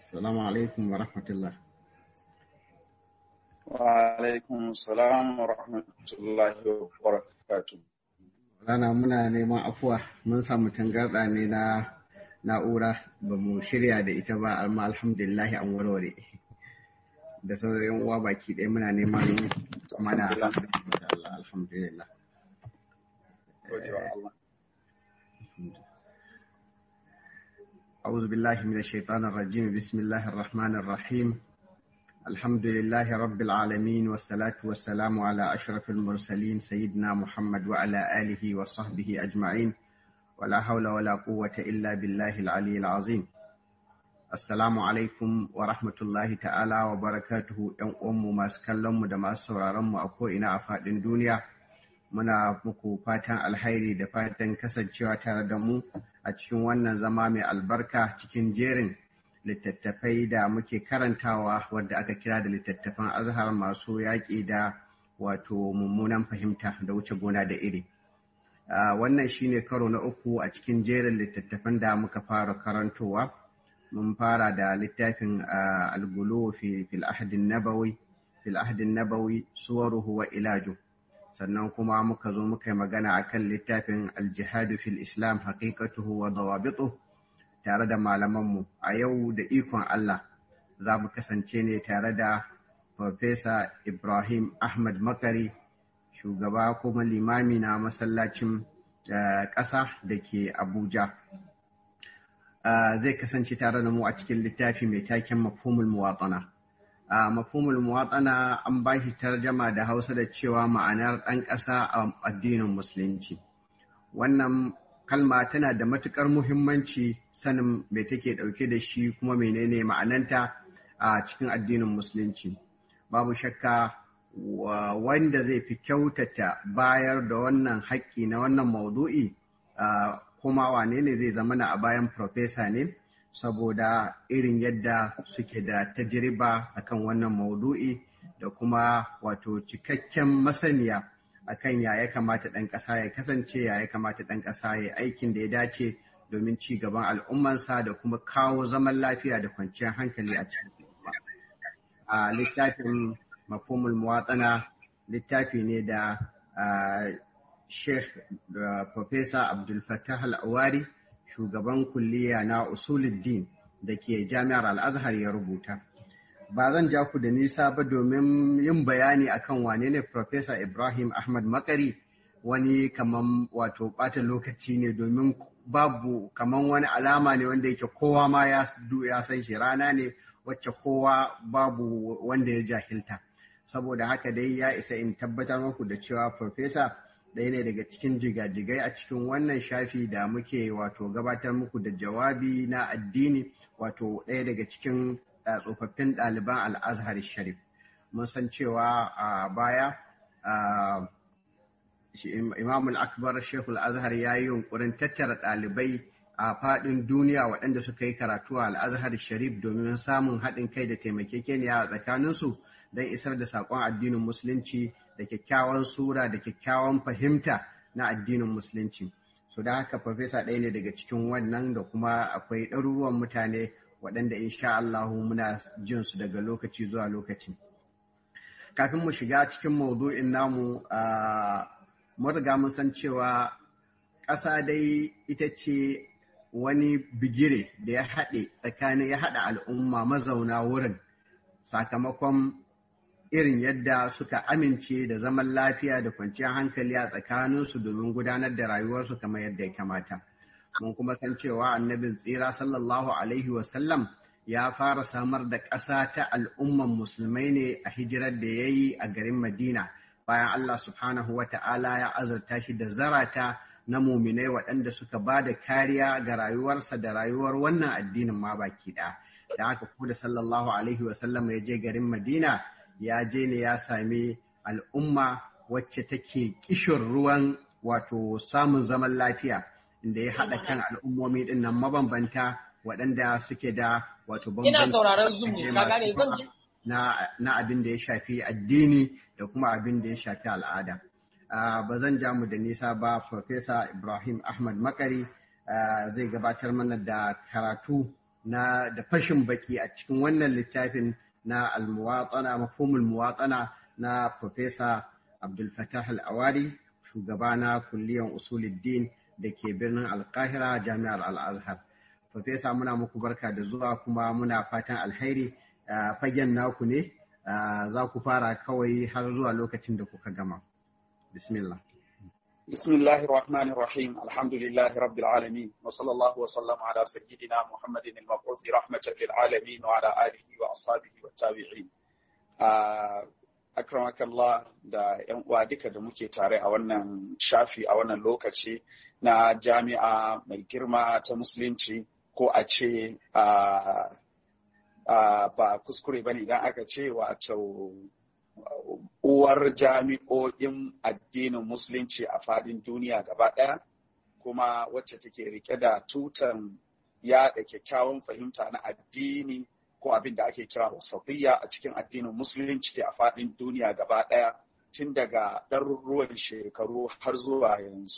Assalamu alaikum wa rahmatullah. Wa alaikum salam wa rahmatullahi wa barakatuh. Rana muna neman afuwa mun samu tangarɗa ne na na'ura ba mu shirya da ita ba amma alhamdulillah an warware. Da sauran yan uwa baki ɗaya muna neman mana alhamdulillah. أعوذ بالله من الشيطان الرجيم بسم الله الرحمن الرحيم الحمد لله رب العالمين والصلاة والسلام على أشرف المرسلين سيدنا محمد وعلى آله وصحبه أجمعين ولا حول ولا قوة إلا بالله العلي العظيم السلام عليكم ورحمة الله تعالى وبركاته يوم أم ما سكلم دما سورارم أكو إنا أفاد الدنيا muna muku fatan alhairi da fatan kasancewa tare da mu a cikin wannan zama mai albarka cikin jerin littattafai da muke karantawa wadda aka kira da littattafan azhar masu yaƙi da wato mummunan fahimta da wuce gona da iri wannan shine karo na uku a cikin jerin littattafan da muka fara karantowa mun fara da littafin algulu fil ahdin nabawi fil ahdin nabawi suwaruhu wa ilaju sannan kuma muka zo muka yi magana akan littafin aljihadu fil islam haqiqatuhu wa dawabitu tare da malamanmu a yau da ikon Allah za mu kasance ne tare da Farfesa Ibrahim Ahmad Makari shugaba kuma limami na masallacin ƙasa da ke Abuja. Zai kasance tare da mu a cikin littafi mai taken mafhumul muwatsana. a mafhumul muwatsana an ba shi tarjama da hausa da cewa ma'anar ɗan ƙasa a addinin musulunci wannan kalma tana da matuƙar muhimmanci sanin me take ɗauke da shi kuma menene ma'ananta a cikin addinin musulunci babu shakka wanda zai fi kyautata bayar da wannan haƙƙi na wannan maudu'i kuma wane ne zai zamana a bayan profesa ne saboda irin yadda suke da tajiriba akan wannan maudu'i da kuma wato cikakken masaniya akan ya ya kamata ɗan ƙasa ya kasance ya ya kamata ɗan ƙasa ya aikin da ya dace domin ci gaban al'ummansa da kuma kawo zaman lafiya da kwanciyar hankali a cikin a littafin mafhumul muwatsana littafi ne da sheikh da professor abdul fattah al-awari shugaban kulliya na usuluddin da ke jami'ar al'azhar ya rubuta. Ba zan ja ku da nisa ba domin yin bayani akan wane ne Profesa Ibrahim Ahmad Makari wani kaman wato ɓata lokaci ne domin babu kaman wani alama ne wanda yake kowa ma ya san shi rana ne wacce kowa babu wanda ya jahilta. Saboda haka dai ya isa in tabbatar muku da cewa Profesa ɗaya ne daga cikin jigajigai a cikin wannan shafi da muke wato gabatar muku da jawabi na addini wato ɗaya daga cikin tsofaffin ɗaliban al'azhar sharif mun san cewa a baya imamul akbar shekul azhar ya yi yunkurin tattara ɗalibai a faɗin duniya waɗanda suka yi karatu a al'azhar sharif domin samun haɗin kai da taimakekeniya a tsakaninsu don isar da saƙon addinin musulunci da kyakkyawan sura da kyakkyawan fahimta na addinin musulunci so da haka farfesa ɗaya ne daga cikin wannan da kuma akwai ɗaruruwan mutane waɗanda insha Allah muna jin su daga lokaci zuwa lokaci kafin mu shiga cikin maudu'in namu mun riga mun san cewa ƙasa dai ita ce wani bigire da ya haɗe tsakanin ya haɗa al'umma mazauna wurin sakamakon irin yadda suka amince da zaman lafiya da kwanciyar hankali a tsakaninsu domin gudanar da rayuwarsu kamar yadda ya kamata. Mun kuma san cewa annabin tsira sallallahu Alaihi wasallam ya fara samar da ƙasa ta al'umman musulmai ne a hijirar da ya yi a garin Madina bayan Allah subhanahu wa ta'ala ya azurta shi da zarata na muminai waɗanda suka ba da kariya ga rayuwarsa da rayuwar wannan addinin ma baki ɗaya. Da haka kuma da sallallahu Alaihi wasallam ya je garin Madina ya je ne ya sami al'umma wacce take kishin ruwan wato samun zaman lafiya inda ya haɗa kan al'ummomi ɗin nan mabambanta waɗanda suke da wato na abin da ya shafi addini da kuma abin da ya shafi al'ada. Ba zan ja mu da nisa ba Profesa Ibrahim Ahmad Makari zai gabatar mana da karatu na da fashin baki a cikin wannan littafin na almuwatsana mafhumul muwatsana na Profesa Abdul Fattah Al-Awari shugaba na kulliyan usuluddin da ke birnin Alkahira Jami'ar Al-Azhar. Profesa muna muku barka da zuwa kuma muna fatan alheri fagen naku ne za ku fara kawai har zuwa lokacin da kuka gama. Bismillah. بسم الله الرحمن الرحيم الحمد لله رب العالمين وصلى الله وسلم على سيدنا محمد المبعوث رحمة للعالمين وعلى آله وأصحابه والتابعين أكرمك الله da ‘yan uwa duka da muke tare a wannan shafi a wannan lokaci na jami'a mai girma ta musulunci ko a ce ba kuskure ba ne idan aka ce wato uwar jami'o'in addinin musulunci a fadin duniya gaba ɗaya kuma wacce take rike da tutan yaɗa kyakkyawan fahimta na addini ko abin da ake kira wasatiyya a cikin addinin musulunci a fadin duniya gaba ɗaya tun daga ɗaruruwan shekaru har zuwa yanzu.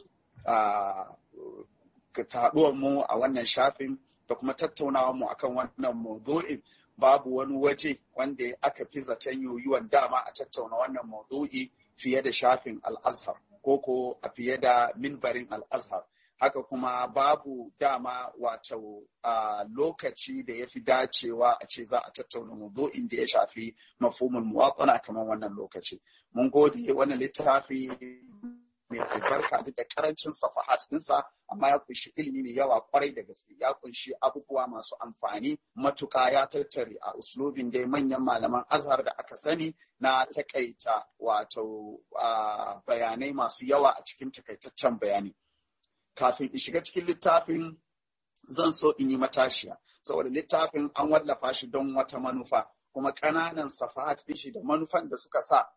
Taɗuwar mu a wannan shafin da kuma tattaunawa mu akan wannan maudu'in babu wani waje wanda aka fi zaton yoyuwan dama a tattauna wannan maudu'i fiye da shafin al'azhar ko ko a fiye da minbarin al'azhar haka kuma babu dama wato a lokaci da ya fi dacewa a ce za a tattauna maudu'in da ya shafi mafhumul muwatsana kamar wannan lokaci mun gode wannan littafi mai albarka duk da karancin safahat dinsa amma ya kunshi ilimi mai yawa kwarai da gaske ya kunshi abubuwa masu amfani matuka ya tattare a uslubin dai manyan malaman azhar da aka sani na takaita wato bayanai masu yawa a cikin takaitaccen bayani kafin in shiga cikin littafin zan so in yi matashiya saboda littafin an wallafa shi don wata manufa kuma ƙananan safahat shi da manufan da suka sa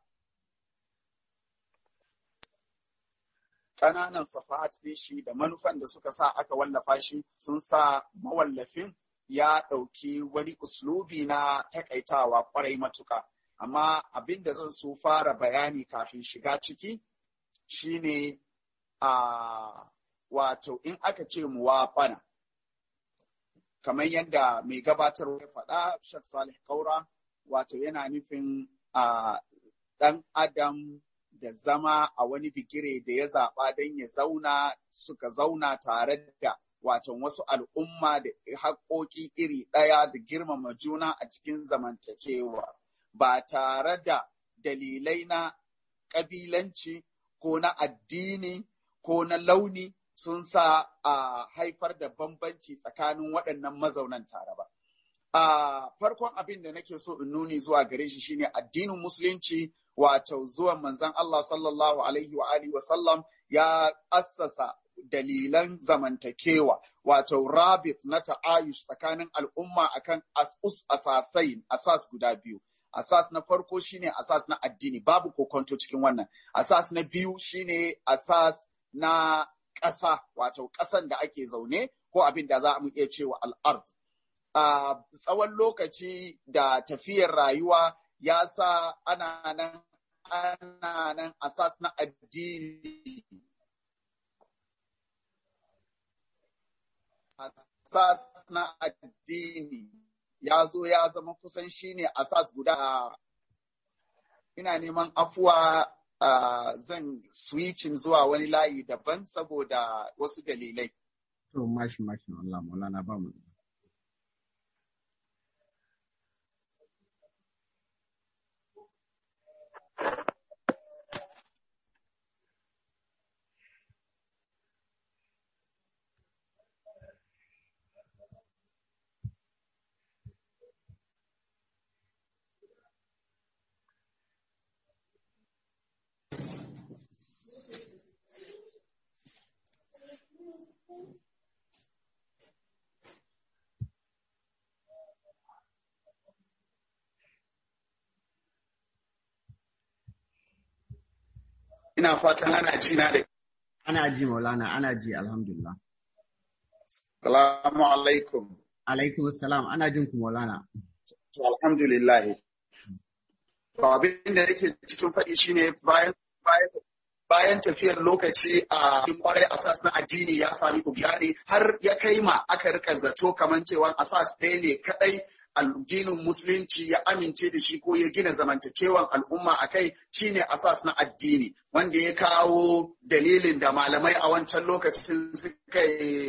ƙananan safahat ɗin shi da manufan da suka sa aka wallafa shi sun sa mawallafin ya ɗauki wani uslubi na takaitawa ƙwarai matuka. Amma abin da zan so fara bayani kafin shiga ciki shine a wato in aka ce muwaɓana. Kamar yadda mai gabatarwa ya faɗa, Shek Salih Kaura, wato yana nufin a ɗan Adam da zama a wani bigire da ya zaɓa don ya zauna suka zauna tare da waton wasu al'umma da haƙoƙi iri ɗaya da girmama juna a cikin zamantakewa ba tare da dalilai na ƙabilanci ko na addini ko na launi sun sa a haifar da bambanci tsakanin waɗannan mazaunan tare ba. A farkon abin da nake so in nuni zuwa gare shi shine addinin musulunci wato zuwan manzon Allah sallallahu alaihi wa alihi wa sallam ya assasa dalilan zamantakewa wato rabit na ta'ayush tsakanin al'umma akan asus asasai asas guda biyu asas na farko shine asas na addini babu kokonto cikin wannan asas na biyu shine asas na ƙasa wato ƙasan da ake zaune ko abin da za mu iya cewa al'ard a tsawon lokaci da tafiyar rayuwa ya sa ana nan ana nan asas na addini asas na addini ya zo ya zama kusan shine asas guda ina neman afuwa uh, zan switching zuwa wani layi daban saboda wasu dalilai. To mashi mashi Allah maulana ba mu. Ina fatan ana ji na da. Ana ji maulana, ana ji alhamdulillah. Salamu alaikum. Alaikum salam, ana jin ku maulana. Alhamdulillah. To abin da nake cikin faɗi shine bayan bayan bayan tafiyar lokaci a kwarai asas na addini ya sami ne har ya kai ma aka rika zato kamar cewa asas ɗaya ne kadai addinin musulunci ya amince da shi ko ya gina zamantakewan al'umma a kai shine asas na addini wanda ya kawo dalilin da malamai a wancan lokacin suka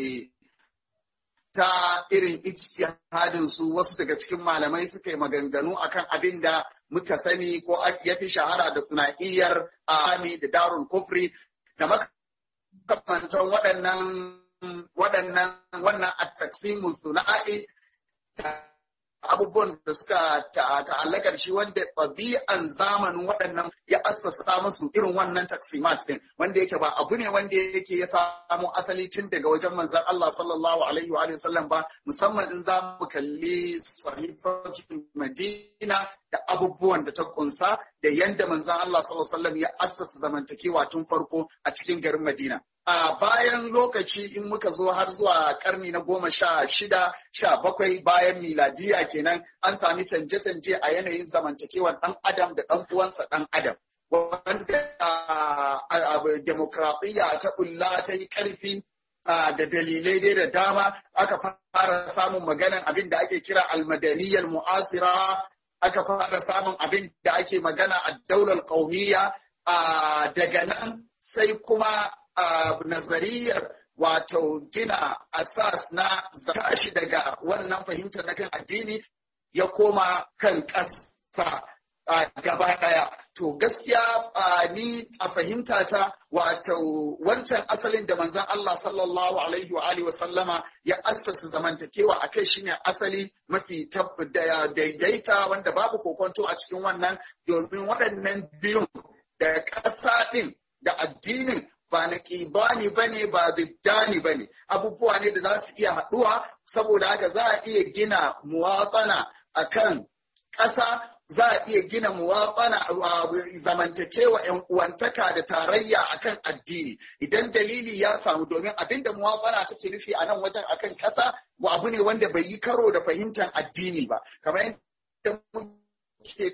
ta irin ijtihadin su wasu daga cikin malamai suka yi maganganu akan abin da muka sani ko ya fi shahara da suna'iyyar ami da darul kufri da makamantan waɗannan waɗannan wannan at-taqsimu suna'i abubuwan da suka ta'allaka shi wanda ɗabi'an zamanin waɗannan ya assasa musu irin wannan taksimat din wanda yake ba abu ne wanda yake ya samu asali tun daga wajen manzon Allah sallallahu alaihi wa sallam ba musamman in za mu kalli sahifatul Madina da abubuwan da ta kunsa da yanda manzon Allah sallallahu alaihi wa sallam ya assasa zamantakewa tun farko a cikin garin Madina a bayan lokaci in muka zo har zuwa karni na goma sha shida sha bakwai bayan miladiya kenan an sami canje-canje a yanayin zamantakewar ɗan adam da ɗan uwansa ɗan adam wanda demokradiyya ta bulla ta yi ƙarfi da dalilai dai da dama aka fara samun maganan abin da ake kira almadaniyar mu'asira aka fara samun abin da ake magana a daular ƙaumiyya daga nan sai kuma Uh, nazariyar wato gina asas na tashi daga wannan fahimtar na kan addini ya koma kan ƙasa uh, gaba ɗaya. To gaskiya uh, ni a fahimta ta wato wancan asalin da manzon Allah sallallahu alaihi wa alihi wa sallama ya assasa zamantakewa a kai shine asali mafi daidaita wanda babu kokonto a cikin wannan domin waɗannan biyun da ƙasa ɗin da addinin ba na ƙibani ba ne ba ziddani ba ne abubuwa ne da za su iya haɗuwa saboda haka za a iya gina muwatsana a kan ƙasa za a iya gina muwatsana zamantakewa ‘yan uwantaka da tarayya a kan addini idan dalili ya samu domin abinda muwatsana take nufi a nan wajen a kan ƙasa abu ne wanda bai yi karo da fahimtar addini ba kamar yadda muke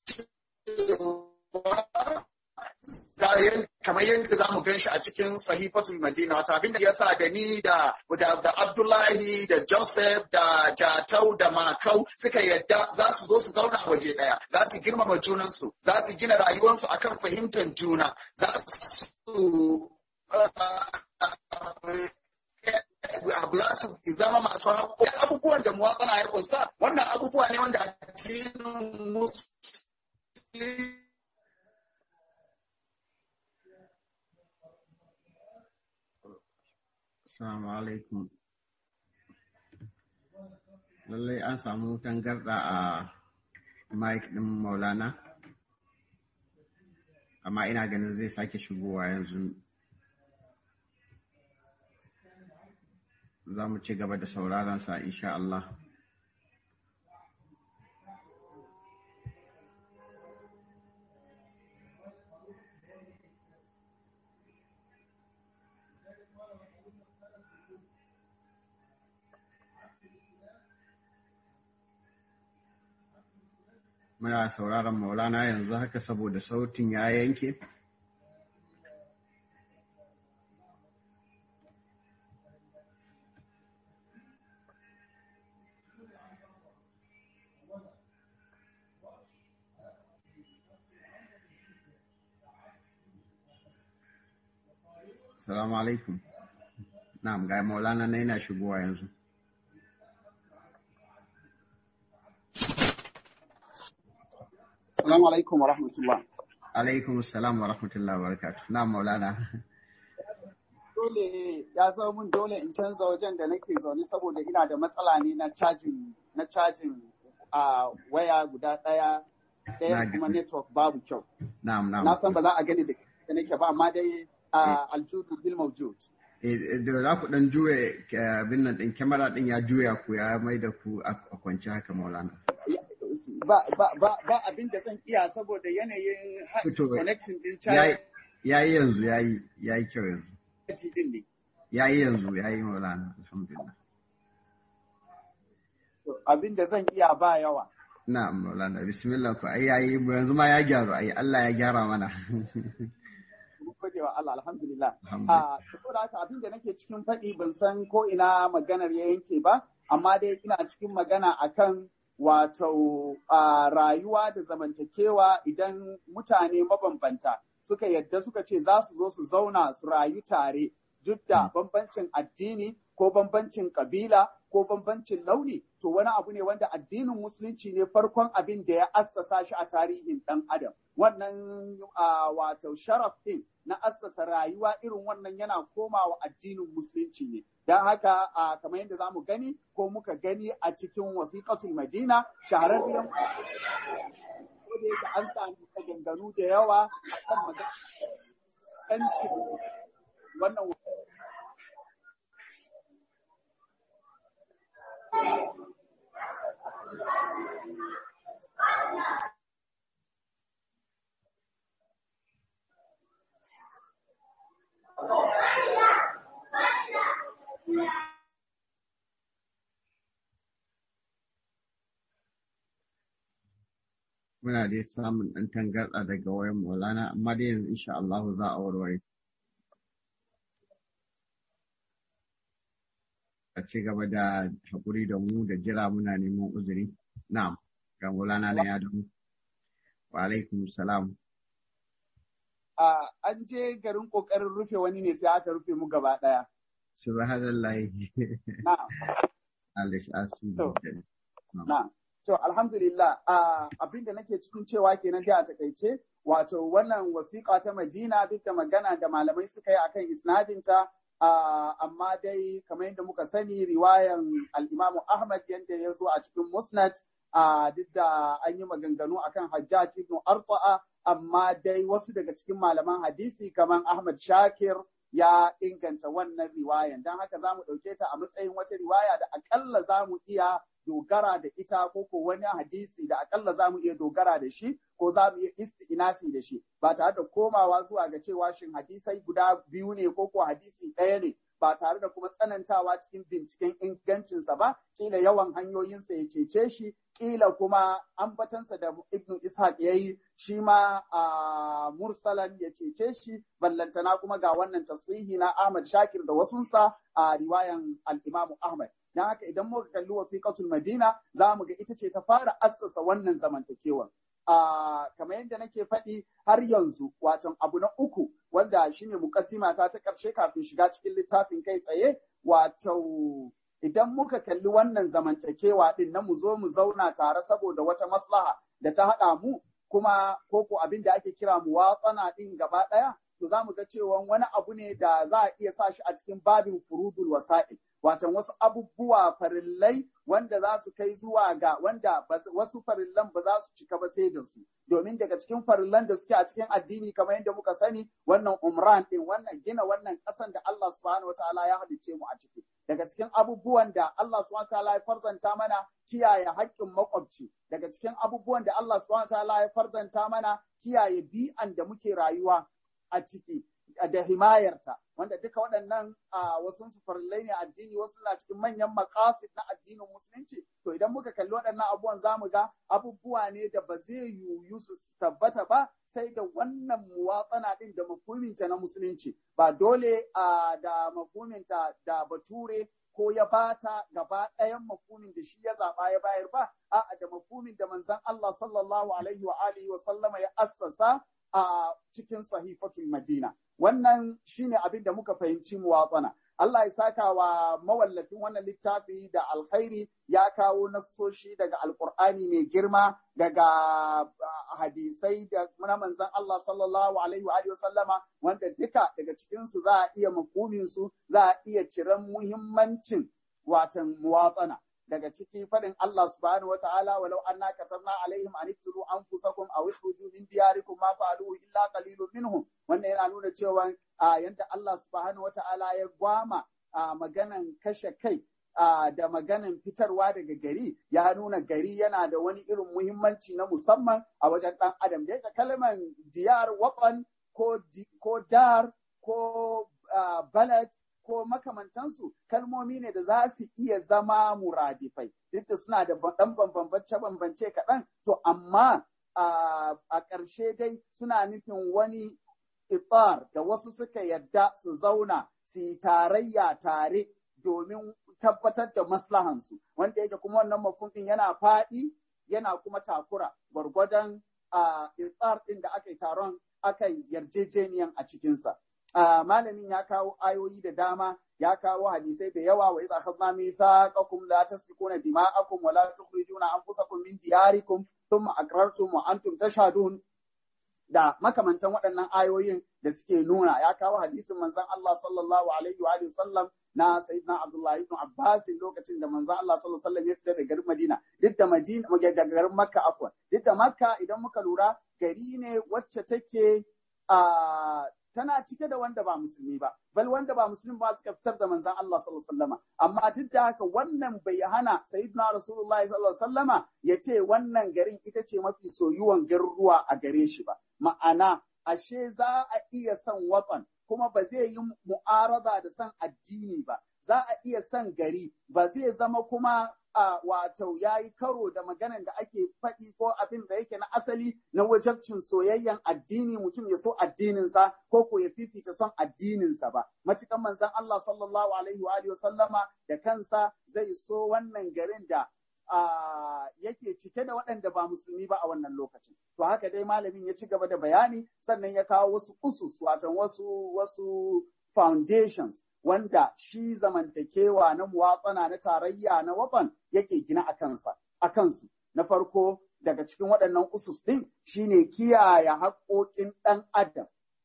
kamar yadda za mu gan shi a cikin sahifatul madina wata abin da ya sa da ni da da abdullahi da joseph da jatau da makau suka yadda za su zo su zauna waje daya za su girmama junansu za su gina rayuwarsu akan fahimtar juna za su za su zama masu haƙƙo abubuwan da muwatsana ya kunsa wannan abubuwa ne wanda addinin musulmi Assalamu alaikum. Lallai an samu tangarɗa a mic ɗin Maulana, amma ina ganin zai sake shigowa yanzu. Za mu ci gaba da sauraron sa insha Allah. muna sauraron maulana yanzu haka saboda sautin ya yanke Salamu alaikum. Na'am ga maulana na yana shigowa yanzu. Assalamu alaikum wa rahmatullah. Alaikum salam wa rahmatullah wa barakatuh. Na maulana. Dole ya zo mun dole in canza wajen da nake zaune saboda ina da matsala ne na cajin na cajin a waya guda ɗaya ɗaya kuma network babu kyau. Na'am na'am. Na san ba za a gani da nake ba amma dai aljudu bil mawjud. da za ku dan juya abin nan din kyamara din ya juya ku ya mai da ku a kwance haka maulana. ba, ba, ba, ba abin da zan iya saboda yanayin connecting din caji. Ya yi yanzu, ya yi, ya yi kyau yanzu. din ne. Ya yi yanzu, ya yi maulana, alhamdulillah. Abin da zan iya ba yawa. Na maulana, bismillah ku, ai yayi yanzu ma ya gyaru, ai Allah ya gyara mana. Mun gode wa Allah alhamdulillah. A saboda haka abin da nake cikin faɗi ban san ko ina maganar ya yanke ba, amma dai ina cikin magana akan wato rayuwa da zamantakewa idan mutane mabambanta suka yadda suka ce za su zo su zauna su rayu tare duk da bambancin addini ko bambancin kabila ko bambancin launi to wani abu ne wanda addinin musulunci ne farkon abin da ya assasa shi a tarihin ɗan adam wannan wato sharaf ɗin na assasa rayuwa irin wannan yana komawa addinin musulunci ne don haka kamar yadda za mu gani ko muka gani a cikin wasiƙatul madina shahararriyar ko da yake an sami maganganu da yawa kan magana wannan muna dai samun ɗan tangarɗa daga wayan Maulana amma dai yanzu insha Allah za a warware. A ci gaba da haƙuri da mu da jira muna neman uzuri. Na'am, ga Maulana na ya damu. Wa alaikum salam. An je garin ƙoƙarin rufe wani ne sai aka rufe mu gaba ɗaya. Subhanallah. Na'am. Allah shi asu. Na'am. To, alhamdulillah, abin da nake cikin cewa kenan dai a takaice, wato wannan wasiƙa ta Madina duk da magana da malamai suka yi akan isnadinta, amma dai kamar yadda muka sani riwayan al'imamu Ahmad yadda ya zo a cikin Musnad, duk da an yi maganganu akan Hajjaj ibn Arta'a, amma dai wasu daga cikin malaman hadisi kamar Ahmad Shakir ya inganta wannan riwayan. Don haka za mu ɗauke ta a matsayin wata riwaya da akalla za mu iya dogara da ita ko ko wani hadisi da akalla za mu iya dogara da shi ko za mu iya isti'inasi da shi ba tare da komawa zuwa ga cewa shin hadisai guda biyu ne ko ko hadisi ɗaya ne ba tare da kuma tsanantawa cikin binciken ingancinsa ba kila yawan hanyoyinsa ya cece shi kila kuma ambatansa da ibnu ishaq ya yi shi ma a mursalan ya cece shi ballantana kuma ga wannan tasrihi na ahmad shakir da wasunsa a riwayan al-imamu ahmad don haka idan muka kalli wasiƙatul madina za mu ga ita ce ta fara assasa wannan zamantakewan kamar yadda nake faɗi har yanzu watan abu na uku wanda shine mukaddima ta ta ƙarshe kafin shiga cikin littafin kai tsaye wato idan muka kalli wannan zamantakewa din na mu zo mu zauna tare saboda wata maslaha da ta haɗa mu kuma koko abin da ake kira mu watsana din gaba ɗaya to za mu ga cewa wani abu ne da za a iya sa shi a cikin babin furudul wasa'il watan wasu abubuwa farillai wanda za su kai zuwa ga wanda wasu farillan ba za su cika ba sai da su domin daga cikin farillan da suke a cikin addini kamar yadda muka sani wannan umran din wannan gina wannan kasan da Allah subhanahu wataala ya halicce mu a ciki daga cikin abubuwan da Allah subhanahu wataala ya farzanta mana kiyaye haƙƙin makwabci daga cikin abubuwan da Allah subhanahu wataala ya farzanta mana kiyaye bi'an da muke rayuwa a ciki da himayarta wanda duka waɗannan wasu su farillai ne addini wasu na cikin manyan makasid na addinin musulunci to idan muka kalli waɗannan abubuwan za mu ga abubuwa ne da ba zai yiwu su tabbata ba sai da wannan muwatsana ɗin da mafuminta na musulunci ba dole da mafuminta da bature ko ya bata gaba ɗayan mafumin da shi ya zaɓa ya bayar ba a'a da mafumin da manzon Allah sallallahu alaihi wa alihi wa sallama ya assasa a cikin sahifatul Madina. Wannan shine abin da muka fahimci muwatsana. Allah ya saka wa mawallafin wannan littafi da alkhairi ya kawo nassoshi daga alkur'ani mai girma daga hadisai da na manzon Allah sallallahu alaihi wa alihi sallama wanda duka daga cikin su za a iya mafumin su za a iya ciran muhimmancin watan muwatsana. daga ciki faɗin Allah subhanahu wata'ala walau anna katabna alaihim an iktulu anfusakum aw ikhruju min diyarikum ma fa'aluhu illa qalilun minhum wannan yana nuna cewa yanda Allah subhanahu wata'ala ya gwama maganan kashe kai da maganan fitarwa daga gari ya nuna gari yana da wani irin muhimmanci na musamman a wajen ɗan adam da yake kalmar diyar waƙan ko dar ko balad ko makamantansu kalmomi ne da za su iya zama muradifai duk da suna da ɗan bambance-bambance kaɗan to amma a ƙarshe dai suna nufin wani itar da wasu suka yadda su zauna su yi tarayya tare domin tabbatar da maslahansu wanda yake kuma wannan mafhum yana faɗi yana kuma takura gwargwadon a itsar ɗin da aka yi taron aka yi yarjejeniyan a cikinsa. malamin ya kawo ayoyi da dama ya kawo hadisai da yawa wa idza akhadna mithaqakum la tasfikuna dima'akum wa la tukhrijuna anfusakum min diyarikum thumma aqrartum wa antum tashhadun da makamantan waɗannan ayoyin da suke nuna ya kawo hadisin manzon Allah sallallahu alaihi wa sallam na sayyidina Abdullah ibn Abbas lokacin da manzon Allah sallallahu alaihi wasallam ya fita daga garin Madina duk da Madina daga garin Makka afwan duk da Makka idan muka lura gari ne wacce take a tana cike da wanda ba musulmi ba bal wanda ba musulmi ba suka fitar da manzon Allah sallallahu alaihi wasallama amma duk da haka wannan bai hana sayyidina rasulullahi sallallahu alaihi wasallama ya ce wannan garin ita ce mafi soyuwan garuruwa a gare shi ba ma'ana ashe za a iya son watan kuma ba zai yi mu'arada da son addini ba za a iya son gari ba zai zama kuma a wato ya yi karo da maganan da ake faɗi ko abin da yake na asali na wajabcin soyayyen addini mutum ya so addininsa ko ko ya fifita son addininsa ba matukan manzon Allah sallallahu alaihi wa alihi sallama da kansa zai so wannan garin da yake cike da waɗanda ba musulmi ba a wannan lokacin to haka dai malamin ya ci gaba da bayani sannan ya kawo wasu usus wato wasu wasu foundations wanda shi zamantakewa na muwatsana na tarayya na wafan yake gina a kansa a kansu na farko daga cikin waɗannan usus ɗin shine kiyaye haƙoƙin ɗan adam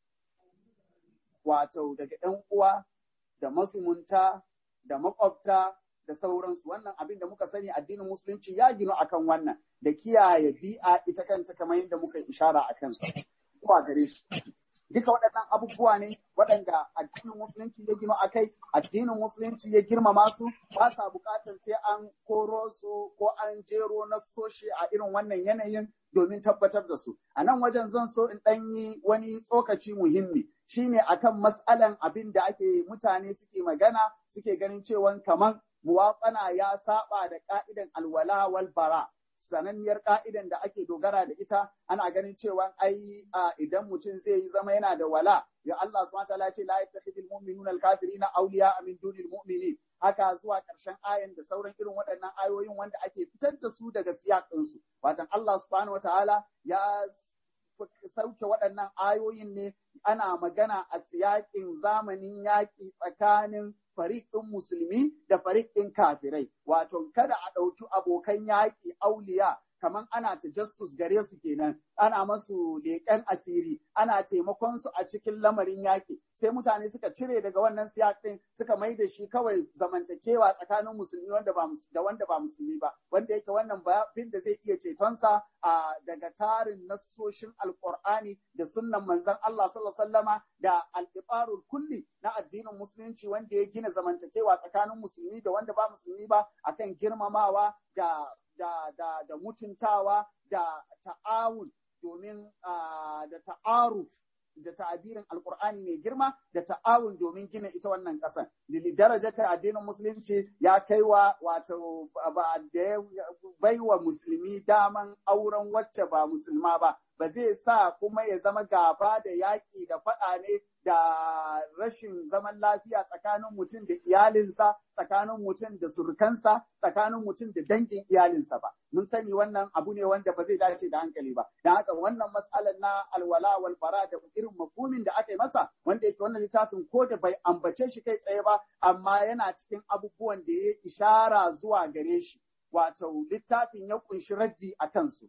wato daga ‘yan uwa da masumunta da makwabta da sauransu wannan abin da muka sani addinin musulunci ya ginu akan wannan da kiyaye bi'a ita kanta kamar yadda muka ishara a kansa zuwa gare shi duka waɗannan abubuwa ne waɗanda addinin musulunci ya gino a kai addinin musulunci ya girmama su ba sa buƙatar sai an koro su ko an jero na soshi a irin wannan yanayin domin tabbatar da su a nan wajen zan so in ɗan yi wani tsokaci muhimmi shine akan matsalan abin da ake mutane suke magana suke ganin cewa kaman muwatsana ya saba da ka'idan alwala wal bara sananniyar ka'idan da ake dogara da ita ana ganin cewa ai idan mutum zai yi zama yana da wala ya Allah subhanahu wataala ce la yattakhidul mu'minuna al-kafirina awliya min dunil mu'minin haka zuwa ƙarshen ayan da sauran irin waɗannan ayoyin wanda ake fitar da su daga siyaƙin su watan Allah subhanahu wataala ya sauke waɗannan ayoyin ne ana magana a siyaƙin zamanin yaƙi tsakanin fariƙin musulmi da fariƙin kafirai wato kada a ɗauki abokan yaƙi auliya kamar ana tajassus gare su kenan ana masu leƙen asiri ana taimakon su a cikin lamarin yaƙi sai mutane suka cire daga wannan siyaƙin suka mai da shi kawai zamantakewa tsakanin musulmi wanda ba da wanda ba musulmi ba wanda yake wannan bin da zai iya cetonsa a daga tarin nassoshin alqur'ani da sunnan manzon Allah sallallahu alaihi wasallama da al kulli na addinin musulunci wanda ya gina zamantakewa tsakanin musulmi da wanda ba musulmi ba akan girmamawa da da, da, da mutuntawa da ta'awun domin da ta'aruf da ta'abirin alkur'ani mai girma da ta'awun domin gina ita wannan ƙasar. Lili daraja ta addinin musulunci ya kai wa wato ba da ya bai wa musulmi daman auren wacce ba musulma ba. Ba zai sa kuma ya zama gaba da yaƙi da faɗa ne da rashin zaman lafiya tsakanin mutum da iyalinsa, tsakanin mutum da surukansa, tsakanin mutum da dangin iyalinsa ba. Mun sani wannan abu ne wanda ba zai dace da hankali ba. Don haka wannan matsalar na alwala wal bara da irin mafhumin da aka yi masa wanda yake wannan littafin ko da bai ambace shi kai tsaye ba amma yana cikin abubuwan da ya ishara zuwa gare shi. Wato littafin ya kunshi raddi a kansu.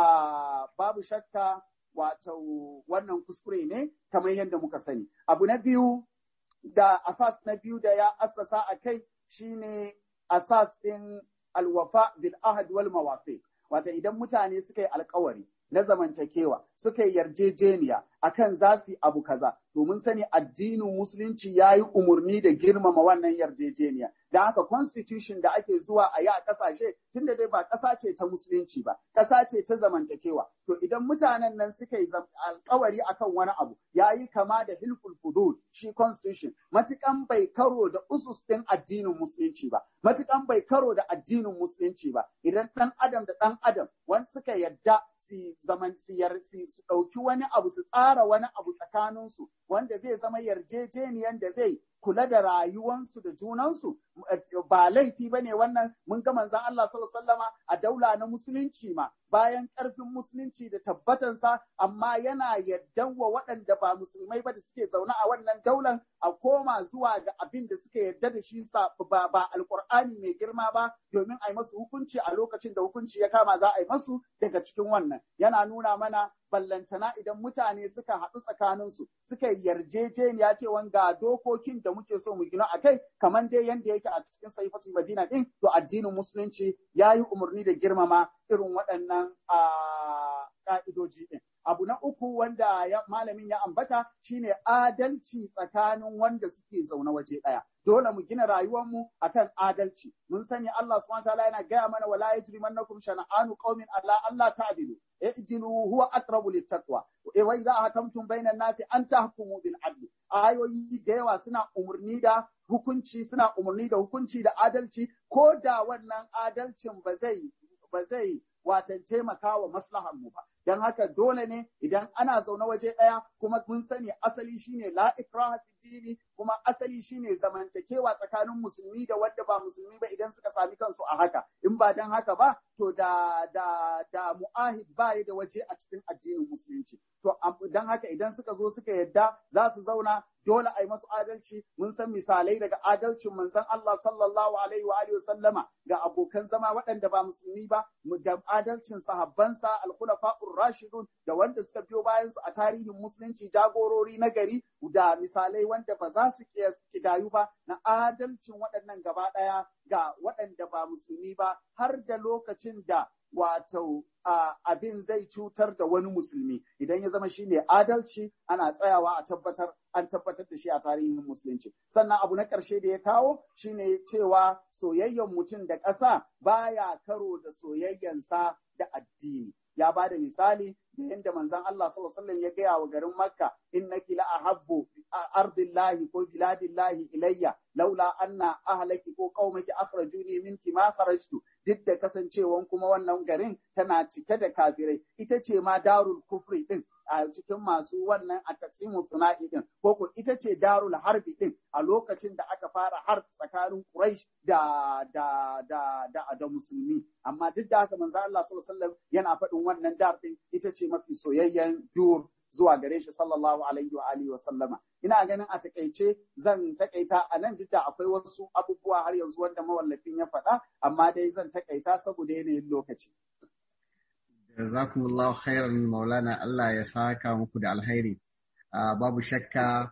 Uh, babu shakka wato wannan kuskure ne kamar yadda muka sani. Abu na biyu da asas na biyu da ya assasa a kai shine asas ɗin alwafa bil ahad wal mawafi. Wata idan mutane suka yi alkawari na zamantakewa suka yi yarjejeniya akan za su yi abu kaza domin sani addinin musulunci ya yi umarni da girmama wannan yarjejeniya da haka constitution da ake zuwa a yi a kasashe tunda dai ba ƙasa ce ta musulunci ba ƙasa ce ta zamantakewa to idan mutanen nan suka yi alkawari akan wani abu ya yi kama da hilful fudul shi constitution matukan bai karo da usus ɗin addinin musulunci ba matukan bai karo da addinin musulunci ba idan ɗan adam da ɗan adam wani suka yadda su su zaman su ɗauki wani abu su tsara wani abu tsakaninsu wanda zai zama yarjejeniyan da zai kula da rayuwansu da junansu ba laifi ba ne wannan mun ga manzan Allah sallama a daula na musulunci ma bayan ƙarfin musulunci da tabbatansa amma yana yardan wa waɗanda ba musulmai ba da suke zaune a wannan daular a koma zuwa ga abin da suka yarda da shi ba, ba alƙur'ani mai girma ba domin a yi masu hukunci a lokacin da hukunci ya kama za a yi masu daga cikin wannan yana nuna mana ballantana idan mutane suka haɗu tsakaninsu suka yi yarjejeniya cewa ga dokokin da muke so mu gina a kai kamar dai yanda yake a cikin saifatul madina din to addinin musulunci ya yi umarni da girmama irin waɗannan ƙa'idoji din abu na uku wanda ya, malamin ya ambata shine adalci tsakanin wanda suke zaune waje ɗaya. Dole mu gina rayuwarmu akan adalci. Mun sani Allah subhanahu wa ta'ala yana gaya mana wala yajrimannakum shana'anu qaumin alla Allah ta'dilu. I'dilu huwa aqrabu littaqwa. Wa idza hakamtum bainan nasi an tahkumu bil adli. Ayoyi da yawa suna umurni da hukunci suna umurni da hukunci da adalci ko da wannan adalcin ba zai ba zai watan taimaka wa maslahar mu ba. Don haka dole ne idan ana zaune waje ɗaya kuma mun sani asali shine la ikraha fi dini kuma asali shine zamantakewa tsakanin musulmi da wanda ba musulmi ba idan suka sami kansu a haka in ba don haka ba to da da da mu'ahid ba da waje a cikin addinin musulunci to don haka idan suka zo suka yadda za su zauna dole a yi masu adalci mun san misalai daga adalcin manzon Allah sallallahu alaihi wa alihi sallama ga abokan zama waɗanda ba musulmi ba da adalcin sahabbansa al-khulafa'ur rashidun da wanda suka biyo bayan su a tarihin musulunci jagorori na gari da misalai wanda ba za su kidayu ba na adalcin waɗannan gaba ɗaya ga waɗanda ba musulmi ba har da lokacin da wato abin zai cutar da wani musulmi idan ya zama shine adalci ana tsayawa a tabbatar an tabbatar da shi a tarihin musulunci sannan abu na ƙarshe da ya kawo shine cewa soyayyen mutum da ƙasa baya karo da soyayyansa da addini ya ba da misali da yadda manzon Allah sallallahu alaihi wasallam ya gaya wa garin Makka innaki la ahabbu ardillahi ko biladillahi ilayya laula anna ahlaki ko qaumaki akhrajuni minki ma kharajtu duk da kasancewan kuma wannan garin tana cike da kafirai ita ce ma darul kufri din a cikin masu wannan a taksimu suna'i din ko ko ita ce darul harbi din a lokacin da aka fara har tsakanin Quraysh da da da da, da musulmi amma duk da haka manzo Allah sallallahu alaihi wasallam yana faɗin wannan dar din ita ce mafi soyayyen dur zuwa gare shi sallallahu alaihi wa alihi wa sallama ina ganin a takaice zan takaita a nan duk da akwai wasu abubuwa har yanzu wanda mawallafin ya faɗa amma dai zan takaita saboda yanayin lokaci jazakumullahu khairan maulana Allah ya saka muku da alhairi babu shakka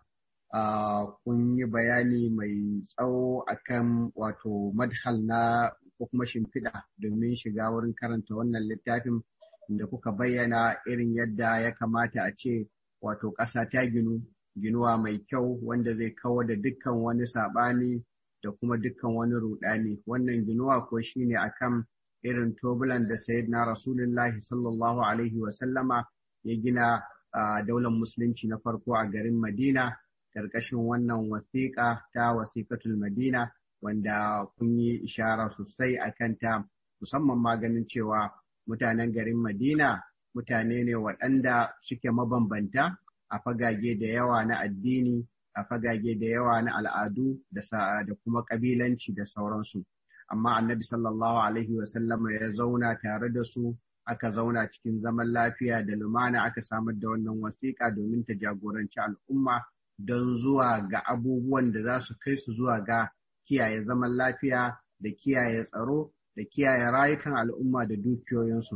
kun yi bayani mai tsawo akan wato madhal na ko kuma shimfiɗa domin shiga wurin karanta wannan littafin da kuka bayyana irin yadda ya kamata a ce wato ƙasa ta ginu ginuwa mai kyau wanda zai kawar da dukkan wani saɓani da kuma dukkan wani ruɗani wannan ginuwa ko shine akan irin tobulan da sayyidina rasulullahi sallallahu alaihi wasallama ya gina daular musulunci na farko a garin madina ƙarƙashin wannan wasiƙa ta wasiƙatul madina wanda kun yi ishara sosai a kanta musamman ma ganin cewa mutanen garin Madina mutane ne waɗanda suke mabambanta a fagage da yawa na addini, a fagage da yawa na al'adu da kuma ƙabilanci da sauransu. Amma annabi sallallahu Alaihi wasallama ya zauna tare da su, aka zauna cikin zaman lafiya da lumana aka samar da wannan wasiƙa domin ta jagoranci al'umma don zuwa ga abubuwan da za su kai su zuwa ga kiyaye zaman lafiya da kiyaye tsaro da kiyaye rayukan al'umma da dukiyoyinsu.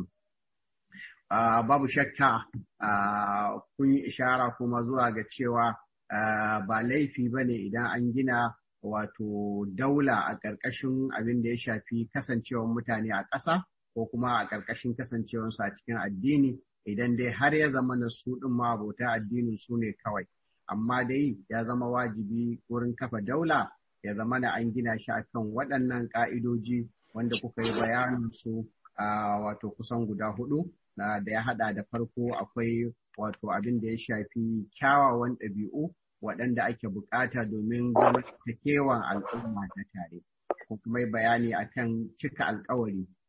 Babu shakka kun yi ishara kuma zuwa ga cewa ba laifi ba ne idan an gina wato daula a ƙarƙashin abin da ya shafi kasancewar mutane a ƙasa ko kuma a ƙarƙashin kasancewarsu a cikin addini idan dai har ya zama na su ɗin ma abota addinin su ne kawai. Amma dai ya zama wajibi wurin kafa daula ya zama na an gina shi akan waɗannan ƙa'idoji wanda kuka yi bayanin su a wato kusan guda hudu da ya hada da farko akwai wato abin da ya shafi kyawawan ɗabi'u waɗanda ake bukata domin zamantakewan al'umma na tare ko kuma yi bayani akan cika alkawari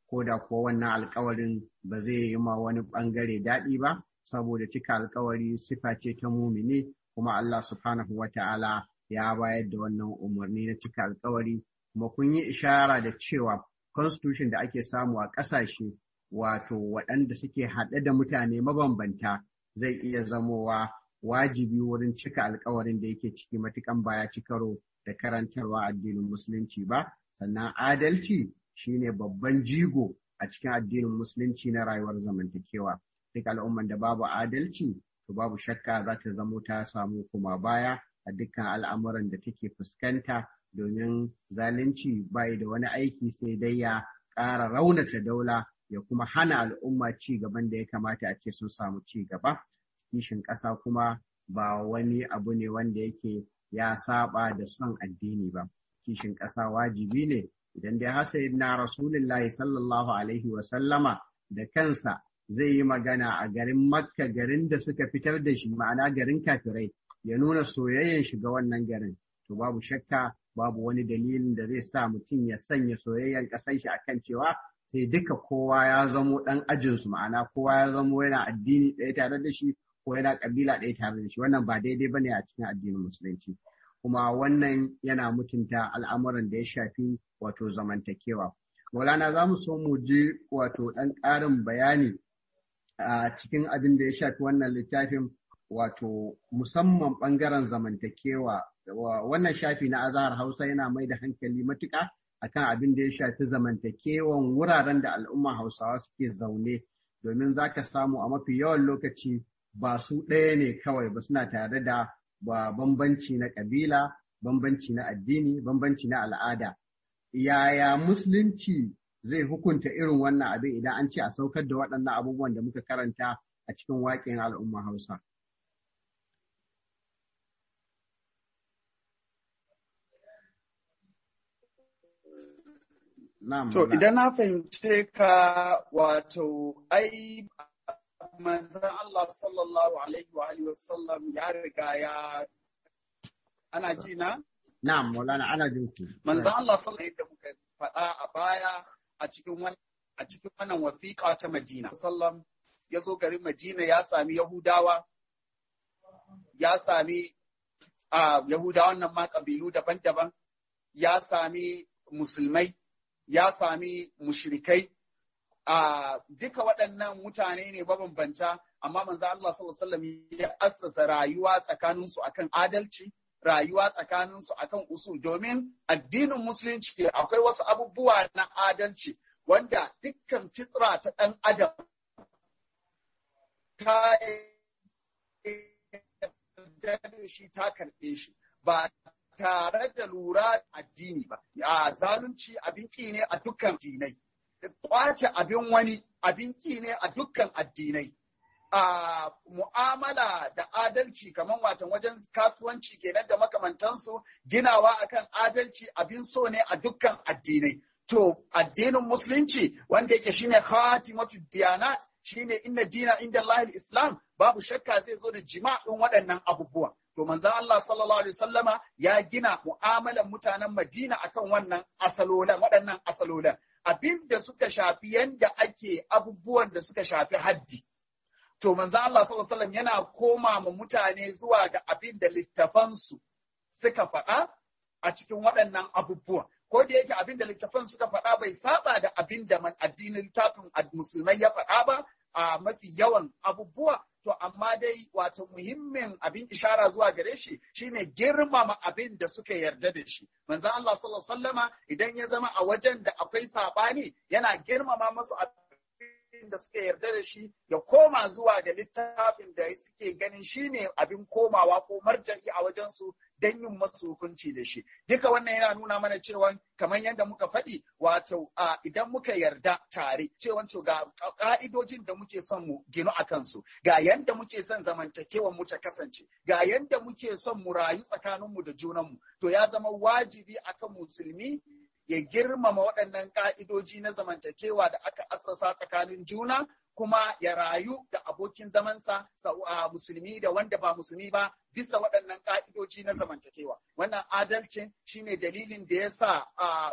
ko da kuwa wannan alkawarin ba zai yi ma wani ɓangare daɗi ba saboda cika alkawari sifa ce ta mumini kuma Allah subhanahu wa ta'ala ya bayar da wannan umarni na cika alkawari kuma kun yi ishara da cewa constitution da ake samu a ƙasashe wato waɗanda suke haɗe da mutane mabambanta zai iya zamowa wajibi wurin cika alkawarin da yake ciki matukan baya ci karo da karantarwa addinin musulunci ba sannan adalci shine babban jigo a cikin addinin musulunci na rayuwar zamantakewa duk al'umman da babu adalci to babu shakka za ta zamo ta samu kuma baya a dukkan al'amuran da take fuskanta domin zalunci bai da wani aiki sai dai ya ƙara raunata daula ya kuma hana al'umma ci gaban da ya kamata a ce sun samu ci gaba kishin ƙasa kuma ba wani abu ne wanda yake ya saba da son addini ba kishin ƙasa wajibi ne idan dai har na rasulullahi sallallahu alaihi wa sallama da kansa zai yi magana a garin makka garin da suka fitar da shi ma'ana garin kafirai ya nuna soyayyen shiga wannan garin to babu shakka babu wani dalilin da zai sa mutum ya sanya soyayyen ƙasar shi akan cewa sai duka kowa ya zamo ɗan ajinsu ma'ana kowa ya zamo yana addini ɗaya tare da shi ko yana ƙabila ɗaya tare da shi wannan ba daidai bane a cikin addinin musulunci kuma wannan yana mutunta al'amuran da ya shafi wato zamantakewa Maulana za mu so mu ji wato ɗan ƙarin bayani a cikin abin da ya shafi wannan littafin wato musamman ɓangaren zamantakewa wannan shafi na azahar hausa yana mai da hankali matuƙa akan abin da ya shafi zamantakewan wuraren da al'umma hausawa suke zaune domin za ka samu a mafi yawan lokaci ba su ɗaya ne kawai ba suna tare da ba bambanci na ƙabila bambanci na addini bambanci na al'ada yaya musulunci zai hukunta irin wannan abin idan an ce a saukar da waɗannan abubuwan da muka karanta a cikin waƙin al'umma hausa To idan na fahimce ka wato ai manzan Allah sallallahu alaihi wa alihi wasallam ya riga ya ana ji na? Na'am, Maulana ana jin ku. Manzan Allah sallallahu alaihi da muka faɗa a baya a cikin wannan a cikin wannan wasiƙa ta Madina. Sallam ya zo garin Madina ya sami Yahudawa ya sami a Yahudawan nan ma kabilu daban-daban ya sami musulmai ya sami mushrikai a duka waɗannan mutane ne mabambanta amma manzo Allah sallallahu alaihi wasallam ya assasa rayuwa tsakanin su akan adalci rayuwa tsakanin su akan usul domin addinin musulunci akwai wasu abubuwa na adalci wanda dukkan fitra ta ɗan adam ta shi ta karɓe shi ba tare da lura addini ba ya zalunci abin ne a dukkan dinai kwace abin wani abin ki ne a dukkan addinai. A mu'amala da adalci kamar watan wajen kasuwanci kenan da makamantansu ginawa akan adalci abin so ne a dukkan addinai. To addinin musulunci wanda yake shine khatimatu diyanat shine inna dina inda Allah islam babu shakka zai zo da jima'in waɗannan abubuwan. To manzon Allah sallallahu alaihi wasallama ya gina mu'amalan mutanen Madina akan wannan asalolan waɗannan asalolan. abin da suka shafi yanda ake abubuwan da suka shafi haddi. To manzo Allah sallallahu alaihi wasallam yana koma ma mutane zuwa ga abin da littafansu suka faɗa a cikin waɗannan abubuwan. Ko da yake abin da littafan suka faɗa bai saba da abin da man addinin littafin musulmai ya faɗa ba a mafi yawan abubuwa to amma dai wato muhimmin abin ishara zuwa gare shi shine girmama abin da suka yarda da shi manzon Allah sallallahu alaihi wasallama idan ya zama a wajen da akwai sabani yana girmama masu abin da suka yarda da shi ya koma zuwa ga littafin da suke ganin shine abin komawa ko marja'i a wajen su don yin masu hukunci da shi. Duka wannan yana nuna mana cewa kamar yadda muka faɗi wato idan muka yarda tare cewa to ga ƙa'idojin da muke son mu ginu a kansu, ga yadda muke son zamantakewan mu ta kasance, ga yadda muke son mu rayu tsakaninmu da junanmu, to ya zama wajibi akan musulmi ya girmama waɗannan ƙa'idoji na zamantakewa da aka assasa tsakanin juna kuma ya rayu da abokin zamansa musulmi da wanda ba musulmi ba bisa waɗannan ƙa'idoji na zamantakewa. Wannan adalcin shine dalilin da ya sa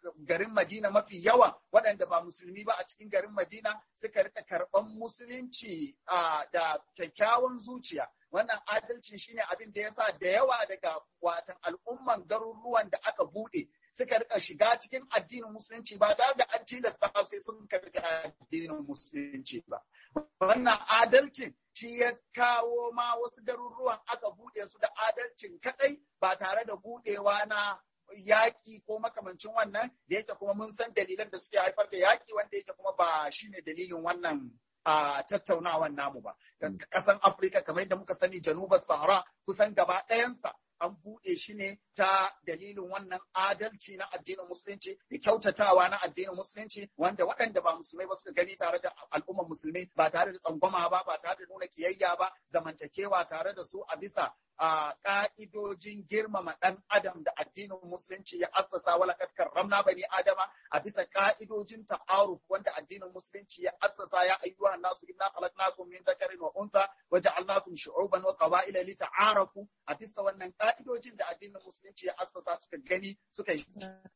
garin Madina mafi yawa waɗanda ba musulmi ba a cikin garin Madina suka rika karɓan musulunci da kyakkyawan zuciya wannan adalci shine abin da yasa da yawa daga watan al'umman garuruwan da aka buɗe suka rika shiga cikin addinin musulunci ba tare da an tilasta sai sun karɓi addinin musulunci ba wannan adalcin shi ya kawo ma wasu garuruwan aka buɗe su da adalcin kaɗai ba tare da buɗewa na yaƙi ko makamancin wannan da yake kuma mun san dalilan da suke haifar da yaƙi wanda yake kuma ba shine dalilin wannan a tattaunawan namu ba. Ƙasan Afirka kamar yadda muka sani janubar Sahara kusan gaba ɗayansa an buɗe shi ne ta dalilin wannan adalci na addinin musulunci da kyautatawa na addinin musulunci wanda waɗanda ba musulmai ba suka gani tare da al'ummar musulmi ba tare da tsangwama ba ba tare da nuna kiyayya ba zamantakewa tare da su a bisa a ƙa'idojin girmama ɗan adam da addinin musulunci ya assasa wala karramna bani adama a bisa ƙa'idojin ta'aruf wanda addinin musulunci ya assasa ya ayyuha nasu inna khalaqnakum min dhakarin wa untha wa ja'alnakum shu'uban wa qaba'ila lita'arafu a bisa wannan ƙa'idojin da addinin musulunci ya assasa suka gani suka yi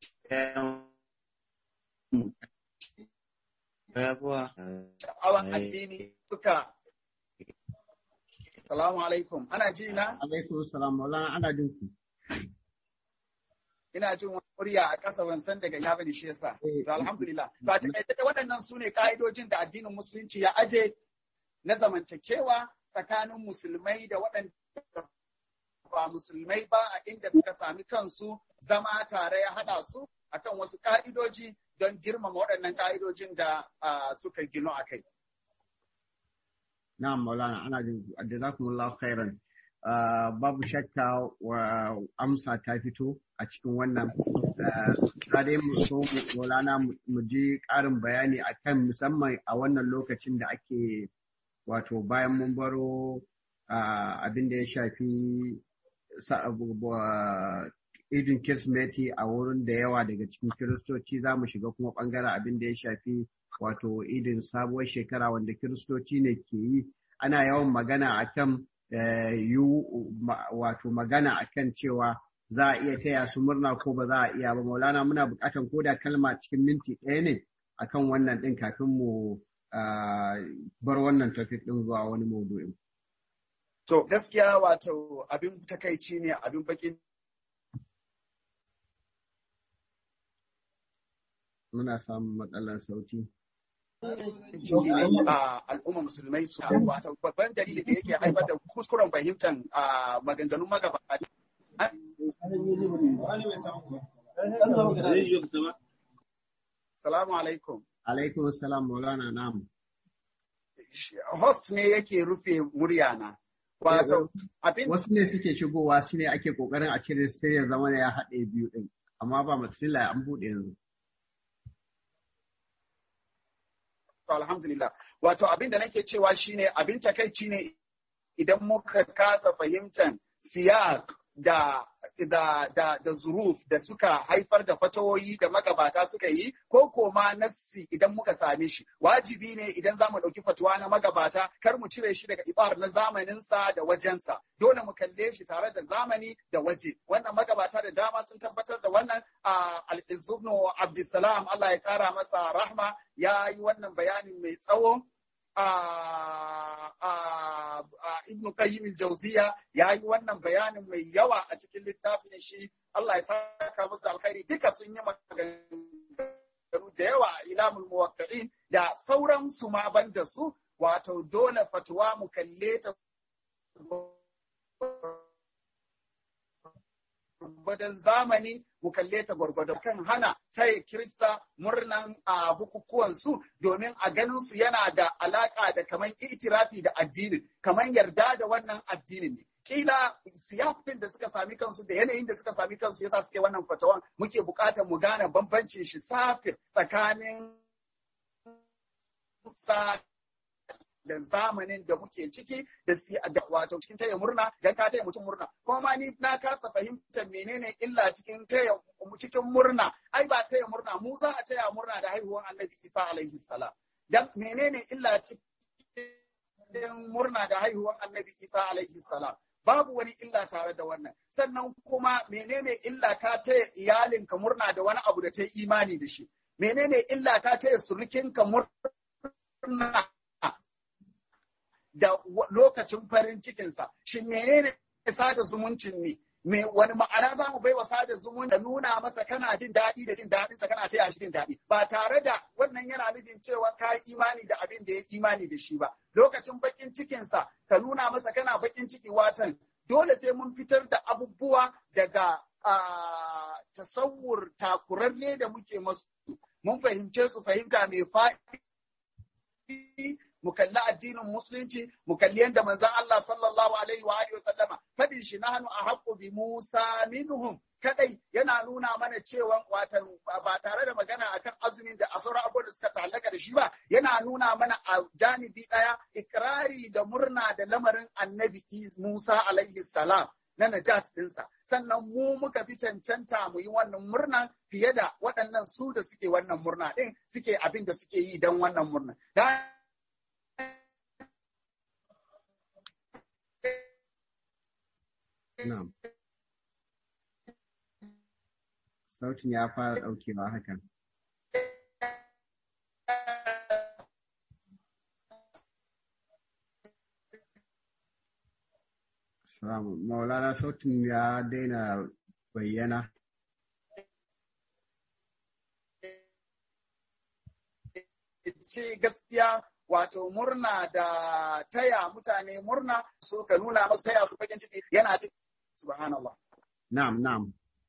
sha'awan addini suka Salamu alaikum. Ana ji na? Alaikum salam. Maulana ana jin ku. Ina jin wani murya a ƙasa ban san daga ya bane shi yasa. To alhamdulillah. To a takaice waɗannan su ne ka'idojin da addinin musulunci ya aje na zamantakewa tsakanin musulmai da waɗanda ba musulmai ba a inda suka sami kansu zama tare ya haɗa su akan wasu ka'idoji don girmama waɗannan ka'idojin da suka gino a kai. Na'am Maulana ana jin jazakumullahu khairan. babu shakka wa amsa ta fito a cikin wannan ta dai mu so Maulana mu ji ƙarin bayani akan musamman a wannan lokacin da ake wato bayan mun baro abin da ya shafi idin Kirsimeti a wurin da yawa daga cikin Kiristoci za mu shiga kuma ɓangaren abin da ya shafi wato idin sabuwar shekara wanda kiristoci ne ke yi ana yawan magana akan wato magana akan cewa za a iya taya su murna ko ba za a iya ba maulana muna buƙatan ko da kalma cikin minti ɗaya ne akan wannan ɗin kafin mu bar wannan topic ɗin zuwa wani maudu'in. To gaskiya wato abin takaici ne abin bakin muna samun matsalar sauti. al'umma musulmai su wato babban dalili da yake haifar da kuskuren fahimtar maganganun magabata. Salamu alaikum. Alaikum salam maulana namu. Host ne yake rufe muryana. Wato abin Wasu ne suke shigowa su ne ake kokarin a cire sai ya zama ya haɗe biyu ɗin. Amma ba matsala an buɗe yanzu. alhamdulillah wato abin da nake cewa shine abin takaici ne idan muka kasa fahimtar siyak da da da da zuruf da suka haifar da fatawoyi da magabata suka yi ko koma nassi idan muka same shi wajibi ne idan zamu ɗauki fatuwa na magabata kar mu cire shi daga ibar na zamaninsa da wajensa dole mu kalle shi tare da zamani da waje wannan magabata da dama sun tabbatar da wannan al-izzubnu abdussalam Allah ya kara masa rahma ya yi wannan bayanin mai tsawo Ibn Qayyim al-Jawziya ya yi wannan bayanin mai yawa a cikin littafin shi Allah ya saka musu alkhairi duka sun yi maganganu da yawa a ilamul muwaqqi'in da sauran su ma ban da su wato dole fatuwa mu kalle ta gwargwadon zamani mu kalle ta gwargwadon kan hana taya Kirista murnan a bukukuwan su domin a ganin su yana da alaka da kaman itirafi da addinin kaman yarda da wannan addinin ne kila siyafin da suka sami kansu da yanayin da suka sami kansu yasa suke wannan fatawan muke bukatar mu gane bambancin shi safin tsakanin sa da zamanin da muke ciki da wato cikin taya murna dan ka taya mutum murna kuma ma ni na kasa fahimtar menene illa cikin taya cikin murna ai ba taya murna mu za a taya murna da haihuwar annabi Isa alaihi salam dan menene illa cikin murna da haihuwar annabi Isa alaihi salam babu wani illa tare da wannan sannan kuma menene illa ka taya iyalinka murna da wani abu da ta yi imani da shi menene illa ka taya surukinka murna da lokacin farin cikinsa shin menene sada zumuncin ne me wani ma'ana za mu baiwa sada zumunci da nuna masa kana jin daɗi da jin daɗinsa kana taya shi jin daɗi ba tare da wannan yana nufin cewa ka yi imani da abin da ya imani da shi ba lokacin bakin cikinsa ka nuna masa kana bakin ciki watan dole sai mun fitar da abubuwa daga tasawur takurarre da muke masu mun fahimce su fahimta mai faɗi mu kalli addinin musulunci mu kalli yadda manzon Allah sallallahu alaihi wa alihi sallama fadin shi nahnu ahqqu bi Musa minhum kadai yana nuna mana cewa watan ba tare da magana akan azumin da asauran abubuwan da suka ta'allaka da shi ba yana nuna mana a janibi daya ikrari da murna da lamarin annabi Musa alaihi salam na najat ɗinsa sannan mu muka fi cancanta mu yi wannan murna fiye da waɗannan su da suke wannan murna ɗin suke abin da suke yi don wannan murna Na'am. Sautin ya fara ɗaukewa hakan. Salamu. Maulana sautin ya daina bayyana. Ce gaskiya wato murna da taya mutane murna so ka nuna masu taya su bakin ciki yana ciki subhanallah na'am na'am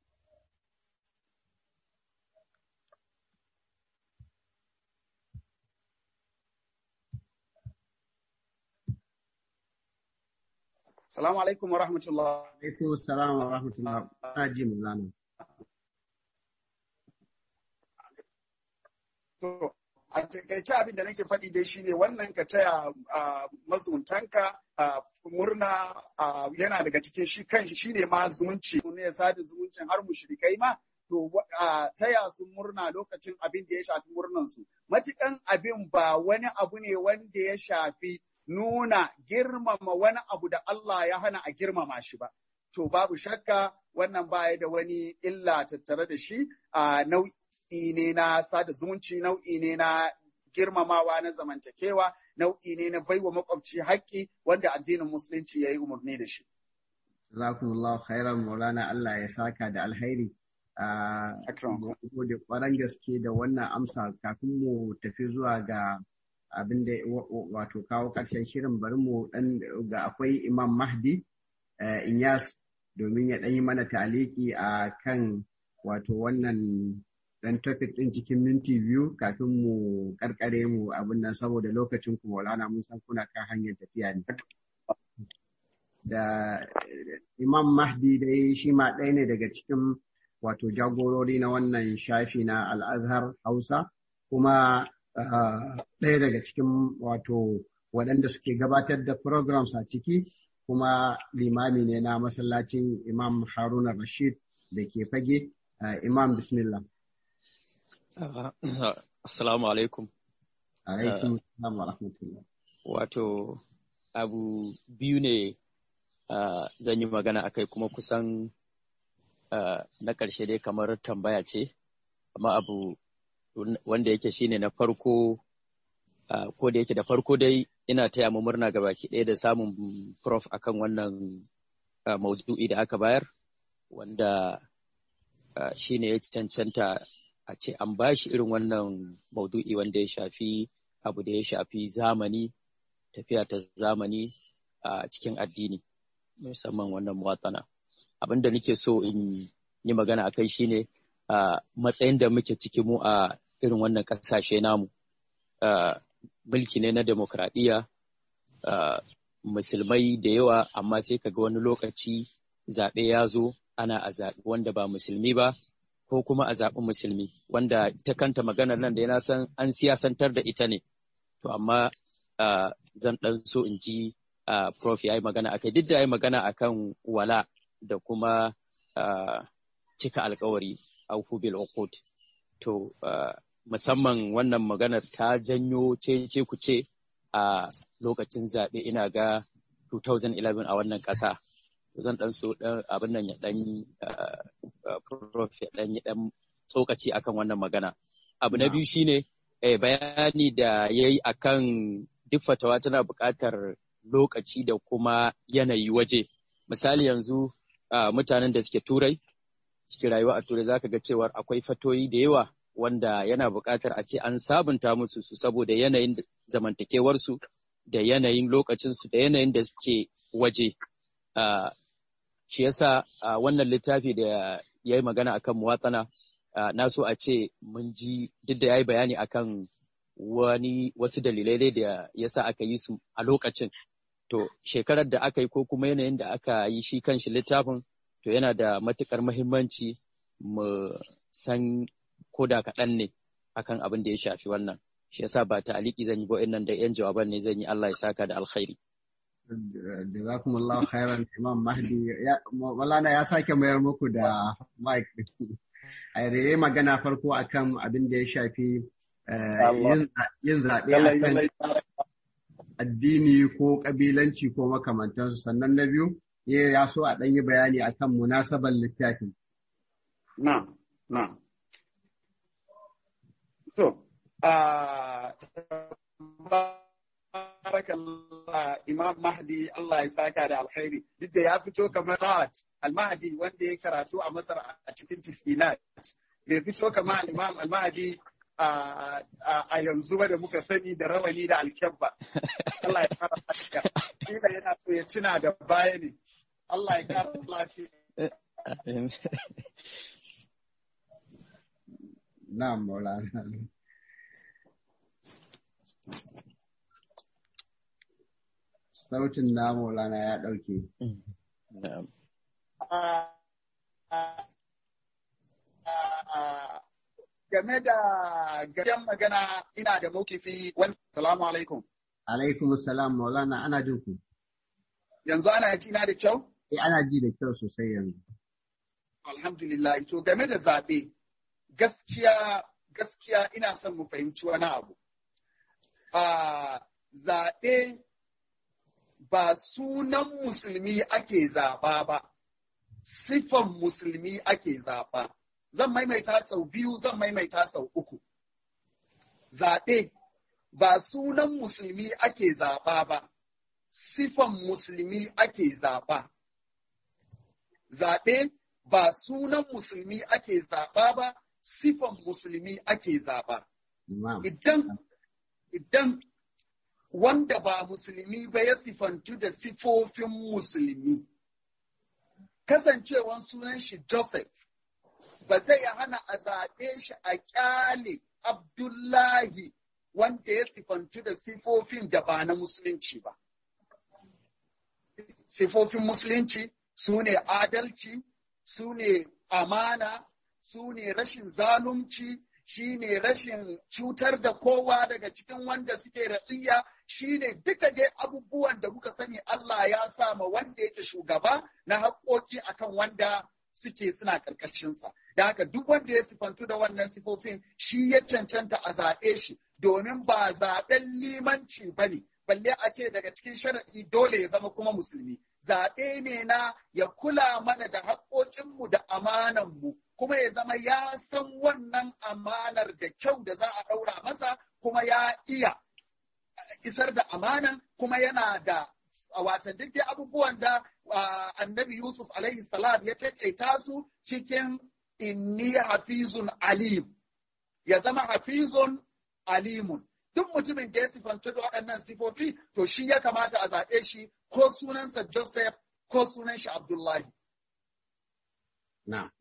Salamu alaikum wa rahmatullah. Alaikum salam wa rahmatullah. Ta ji mu zana. To, a takaice abin da nake faɗi dai shine wannan ka taya mazuntanka murna yana daga cikin shi kanshi shine ma zumunci ne ya sada zumuncin har mushrikai ma to taya su murna lokacin abin da ya shafi murnan su matukan abin ba wani abu ne wanda ya shafi nuna girmama wani abu da Allah ya hana a girmama shi ba to babu shakka wannan baya da wani illa tattare da shi a nau'i nau'i ne na sada zumunci nau'i ne na girmamawa na zamantakewa nau'i ne na baiwa makwabci haƙƙi wanda addinin musulunci ya yi umarni da shi. Jazakumullahu khairan Maulana Allah ya saka da alhairi. Gode kwaran gaske da wannan amsa kafin mu tafi zuwa ga abin da wato kawo ƙarshen shirin bari mu dan ga akwai Imam Mahdi Inyas domin ya ɗan yi mana taliki a kan wato wannan dan topic din cikin minti biyu kafin mu karkare mu abin nan saboda lokacin ku Maulana mun san kuna kan hanyar tafiya ne. Da Imam Mahdi dai shi ma ɗaya ne daga cikin wato jagorori na wannan shafi na Al-Azhar Hausa kuma ɗaya daga cikin wato waɗanda suke gabatar da programs a ciki kuma limami ne na masallacin Imam Haruna Rashid da ke fage. Imam Bismillah. Uh, Assalamu alaikum. Alaikum uh, wa rahmatullah. Wato, abu biyu ne uh, zan yi magana a kai kuma kusan na ƙarshe dai kamar tambaya ce, amma abu wanda yake shine na farko, ko da yake da farko dai ina taya mu murna ga baki ɗaya da samun prof akan wannan maudu'i da aka bayar, wanda shine ya cancanta a ce an ba shi irin wannan maudu'i wanda ya shafi abu da ya shafi zamani tafiya ta zamani a cikin addini musamman wannan muwatsana abin da nake so in yi magana a kai shine matsayin da muke ciki mu a irin wannan ƙasashe namu mulki ne na demokradiyya musulmai da yawa amma sai kaga wani lokaci zaɓe ya zo ana a zaɓi wanda ba musulmi ba ko kuma a zaɓi musulmi wanda ita kanta maganar nan da yana san an siyasantar da ita ne to amma zan ɗan so in ji prof ya yi magana akai duk da ya yi magana akan wala da kuma cika alkawari aufu bil uqud to musamman wannan maganar ta janyo ce ku ce a lokacin zaɓe ina ga 2011 a wannan ƙasa zan dan so dan abin nan ya dan prof ya dan ya dan tsokaci akan wannan magana abu na biyu shine eh, bayani da yayi akan duk fatawa tana buƙatar lokaci da kuma yanayi waje misali yanzu uh, mutanen da suke turai suke rayuwa a turai zaka ga cewar akwai fatoyi da yawa wanda yana buƙatar a ce an sabunta musu su saboda yanayin zamantakewarsu da yanayin lokacinsu da yanayin da suke waje uh, shi yasa uh, wannan littafi da ya yi magana akan muwatsana uh, na so a ce mun ji duk da ya yi bayani akan wani wasu dalilai dai da yasa aka yi su a lokacin to shekarar da aka yi ko kuma yanayin da aka yi shi kanshi littafin to yana da matukar mahimmanci mu san ko da kaɗan ne akan abin da ya shafi wannan shi yasa ba ta aliki zan yi ba nan da yan jawaban ne zan yi Allah ya saka da alkhairi jazakumullahu khairan imam mahdi ya walana ya sake mayar muku da mic a yayi magana farko akan abin da ya shafi yin zaɓe akan addini ko ƙabilanci ko makamantansu sannan na biyu ya so a ɗan yi bayani akan munasabar littafin. Na, na. So, barakallah Imam Mahdi Allah ya saka da alkhairi duk da ya fito kamar Rawat Al-Mahdi wanda ya karatu a Masar a cikin Tisinat bai fito kamar Imam Al-Mahdi a yanzu ba da muka sani da rawani da alkyabba. Allah ya kara lafiya. Kila yana so ya tuna da baya ne. Allah ya kara lafiya. Na'am Maulana. Sautin na Maulana ya ɗauke. game da gajen magana ina da mawkifi wani salamu alaikum. Alaikum salam maulana ana jin ku. Yanzu ana ji na da kyau? Eh ana ji da kyau sosai yanzu. Alhamdulillah to game da zaɓe gaskiya gaskiya ina son mu fahimci wani abu. A zaɓe ba sunan musulmi ake zaɓa ba, sifan musulmi ake zaɓa. zan maimaita sau biyu zan maimaita sau uku. Zaɓe ba sunan musulmi ake zaɓa ba, sifan musulmi ake zaɓa. Zaɓe ba sunan musulmi ake zaɓa ba, sifan musulmi ake zaɓa. Idan, idan wanda ba musulmi ba ya sifantu da sifofin musulmi, kasancewan sunan shi Joseph ba zai hana a zaɓe shi a ƙyale Abdullahi wanda ya sifantu da sifofin da ba na musulunci ba. Sifofin musulunci su ne adalci, su ne amana, su ne rashin zalunci, shi ne rashin cutar da kowa daga cikin wanda suke ratsiya, shi ne duka dai abubuwan da muka sani Allah ya sa ma wanda yake shugaba na haƙoƙi akan wanda suke suna ƙarƙashinsa. Da haka duk wanda ya sifantu da wannan sifofin shi ya cancanta a zaɓe shi domin ba zaɓen limanci ba ne, balle a ce daga cikin sharaɗi dole ya zama kuma musulmi. Zaɓe ne na ya kula mana da haƙoƙinmu da amananmu, kuma ya zama ya san wannan amanar da kyau da za a ɗaura masa, kuma ya iya isar da amanan, kuma yana da wata duk dai abubuwan da annabi Yusuf alaihi salam ya taƙaita su cikin inni hafizun alim ya zama hafizun alimun duk mutumin da ya sifanci da waɗannan sifofi to shi ya kamata a zaɓe shi ko sunansa Joseph ko sunan shi Abdullahi. Na.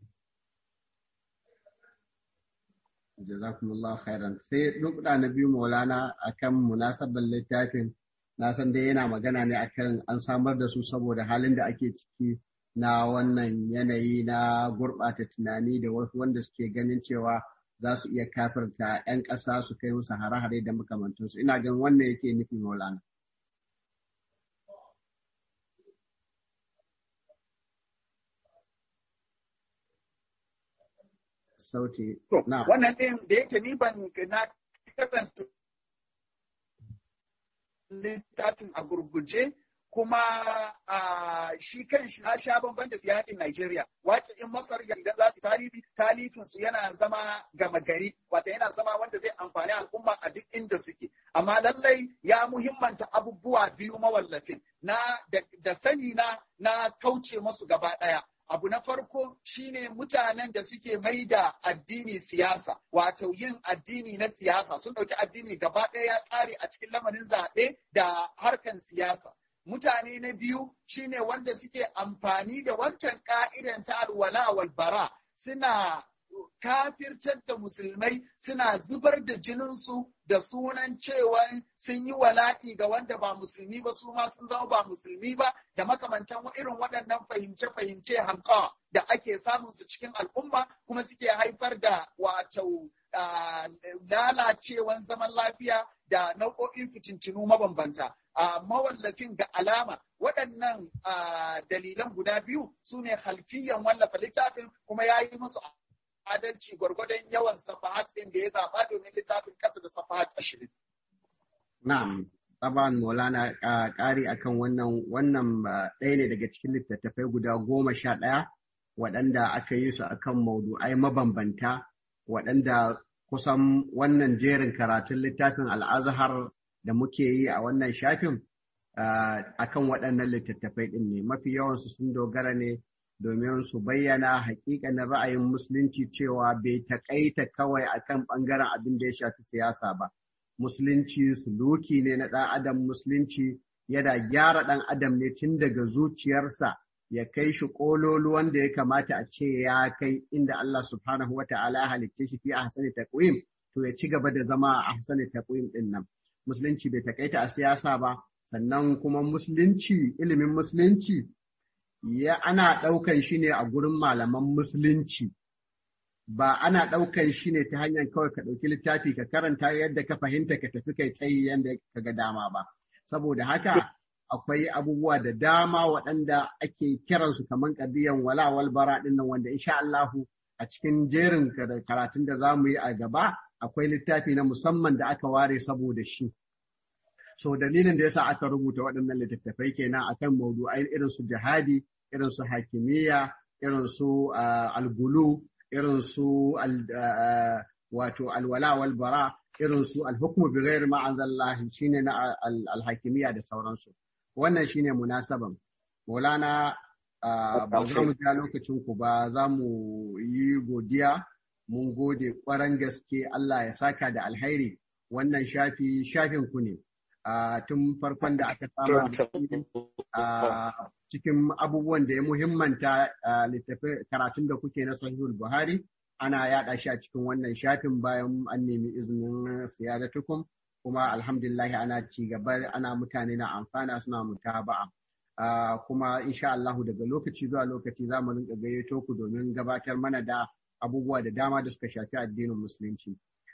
Jazakumullahu khairan. Sai duk na biyu Maulana akan munasabar littafin na san dai yana magana ne akan an samar da su saboda halin da ake ciki na wannan yanayi na gurɓata tunani da wasu wanda suke ganin cewa za su iya kafirta 'yan ƙasa su kai musu hare-hare da makamantansu ina gan wannan yake nufi maulana sauti na wannan ɗin da yake ni ban na karanta littafin a gurguje kuma shi kan shi sha bamban da siyakin Najeriya. Waƙin Masar idan za su talifi, talifin su yana zama gama gari, wata yana zama wanda zai amfani al'umma a duk inda suke. Amma lallai ya muhimmanta abubuwa biyu mawallafin na da sani na na kauce masu gaba ɗaya. Abu na farko shine mutanen da suke mai da addini siyasa, wato yin addini na siyasa sun ɗauki addini gaba ɗaya ya tsare a cikin lamarin zaɓe da harkan siyasa. Mutane na biyu shine wanda suke amfani da wancan ka'idan ta alwala wal bara suna kafirtar da musulmai suna zubar da jininsu da sunan cewa sun yi wala'i ga wanda ba musulmi ba su ma sun zama ba musulmi ba da makamantan irin waɗannan fahimce-fahimce hankawa da ake samun su cikin al'umma kuma suke haifar da wato lalacewan zaman lafiya da nau'o'in fitintinu mabambanta. mawallafin ga alama waɗannan dalilan guda biyu su ne halfiyan wallafa littafin kuma ya yi musu adalci gwargwadon yawan safahat ɗin da ya zaɓa domin littafin ƙasa da safahat ashirin. Na'am, taban Maulana ƙari akan wannan wannan ɗaya ne daga cikin littattafai guda goma sha ɗaya waɗanda aka yi su akan maudu'ai mabambanta waɗanda kusan wannan jerin karatun littafin al'azhar da muke yi a wannan shafin akan waɗannan littattafai ɗin ne mafi yawansu sun dogara ne domin su bayyana hakikanin ra'ayin musulunci cewa bai taƙaita kawai akan ɓangaren abin da ya shafi siyasa ba musulunci suluki ne na ɗan adam musulunci yana gyara ɗan adam ne tun daga zuciyarsa ya kai shi ƙololuwan da ya kamata a ce ya kai inda Allah subhanahu wa ta'ala ya halitta shi fi ahsani taqwim to ya ci gaba da zama a ahsani taqwim ɗin nan musulunci bai takaita a siyasa ba sannan kuma musulunci ilimin musulunci ya ana ɗaukan shi ne a gurin malaman musulunci ba ana ɗaukan shi ne ta hanyar kawai ka ɗauki littafi ka karanta yadda ka fahimta ka tafi kai tsayi yadda ka ga dama ba saboda haka akwai abubuwa da dama waɗanda ake kiransu kamar ƙadiyan walawal bara ɗin nan wanda insha Allahu a cikin jerin karatun da za mu yi a gaba akwai littafi na musamman da aka ware saboda shi. So dalilin da yasa aka rubuta waɗannan littattafai kenan akan maudu'ai irin su jihadi, irin su hakimiyya, irin su algulu, irin su wato alwala wal bara, irin su alhukmu bi ghairi ma anzallahi shine na alhakimiyya da sauransu. Wannan shine munasaban. Maulana ba za mu ja lokacin ku ba za mu yi godiya mun gode ƙwaran gaske Allah ya saka da alhairi wannan shafi shafin ku ne tun farkon da aka samu cikin abubuwan da ya muhimmanta littafi karatun da kuke na sahihul buhari ana yaɗa shi a cikin wannan shafin bayan an nemi izinin siyadatukum kuma alhamdulillah ana ci gaba ana mutane na amfana suna mutaba'a Uh, kuma insha Allahu daga lokaci zuwa lokaci za mu rinka gayyato ku domin gabatar mana da abubuwa da dama da suka shafi addinin musulunci.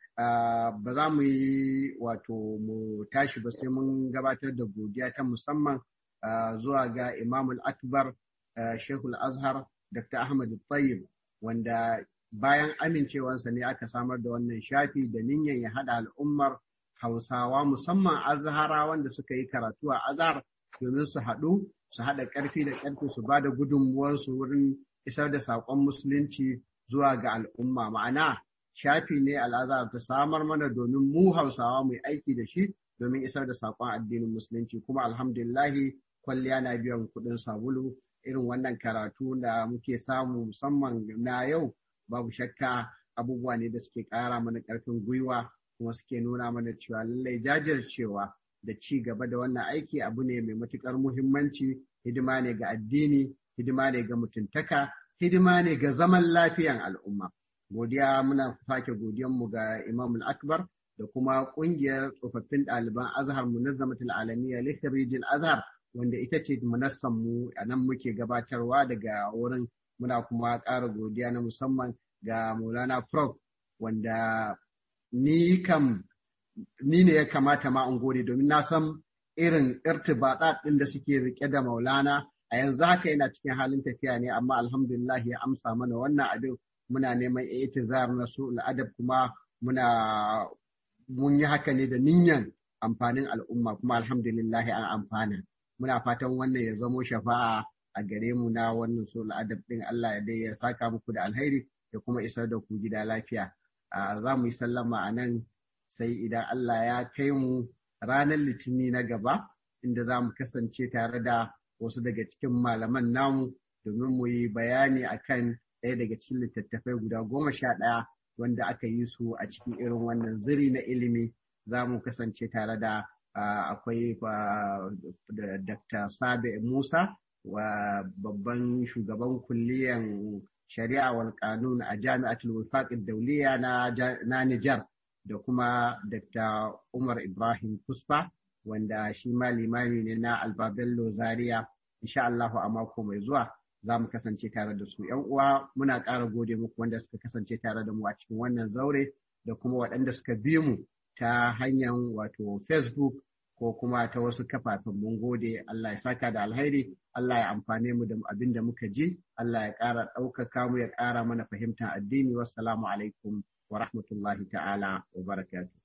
Uh, ba za mu yi wato mu tashi ba sai mun gabatar da godiya ta musamman uh, zuwa ga Imamul Akbar Shehul Azhar Dr. Ahmad Tayyib wanda bayan amincewansa ne aka samar da wannan shafi da niyyar ya haɗa al'ummar Hausawa musamman Azhara wanda suka yi karatu a Azhar domin su haɗu su haɗa ƙarfi da ƙarfi su ba da gudunmuwarsu wurin isar da saƙon musulunci zuwa ga al'umma ma'ana shafi ne al'azhar ta samar mana domin mu hausawa mu aiki da shi domin isar da saƙon addinin musulunci kuma alhamdulillahi kwalliya na biyan kuɗin sabulu irin wannan karatu da muke samu musamman na yau babu shakka abubuwa ne da suke ƙara mana ƙarfin gwiwa kuma suke nuna mana cewa lallai jajircewa da ci gaba da wannan aiki abu ne mai matuƙar muhimmanci hidima ne ga addini hidima ne ga mutuntaka hidima ne ga zaman lafiyan al'umma godiya muna sake godiyanmu ga imam akbar da kuma ƙungiyar tsofaffin ɗaliban azhar munazzamatul alamiya lihirijil azhar wanda ita ce munassan mu a nan muke gabatarwa daga wurin muna kuma ƙara godiya na musamman ga maulana prof wanda ni kam ni ne ya kamata ma in gode domin na san irin irtibata ɗin da suke rike da maulana a yanzu haka yana cikin halin tafiya ne amma alhamdulillah ya amsa mana wannan abin muna neman itizar na su adab kuma muna mun yi haka ne da niyyar amfanin al'umma kuma alhamdulillah an amfana muna fatan wannan ya zamo shafa'a a gare mu na wannan so adab din Allah ya dai ya saka muku da alheri ya kuma isar da ku gida lafiya za mu yi sallama a nan sai idan Allah ya kai mu ranar litini na gaba inda za mu kasance tare da wasu daga cikin malaman namu domin mu yi bayani akan ɗaya daga cikin littattafai guda goma sha ɗaya wanda aka yi su a cikin irin wannan ziri na ilimi za mu kasance tare da akwai Dr. Sabe Musa wa babban shugaban kulliyan shari'a wal kanun a jami'atul wifaq dauliya na Nijar da kuma Dr. Umar Ibrahim Kuspa wanda shi ma limami ne na Albabello Zaria insha Allah a mako mai zuwa za mu kasance tare da su yan uwa muna ƙara gode muku wanda suka kasance tare da mu a cikin wannan zaure da kuma waɗanda suka bi mu ta hanyar wato Facebook ko kuma ta wasu kafafen mun gode Allah ya saka da alheri Allah ya amfane mu da abin da muka ji Allah ya ƙara ɗaukaka mu ya ƙara mana fahimtar addini wassalamu alaikum wa rahmatullahi ta'ala wa barakatuh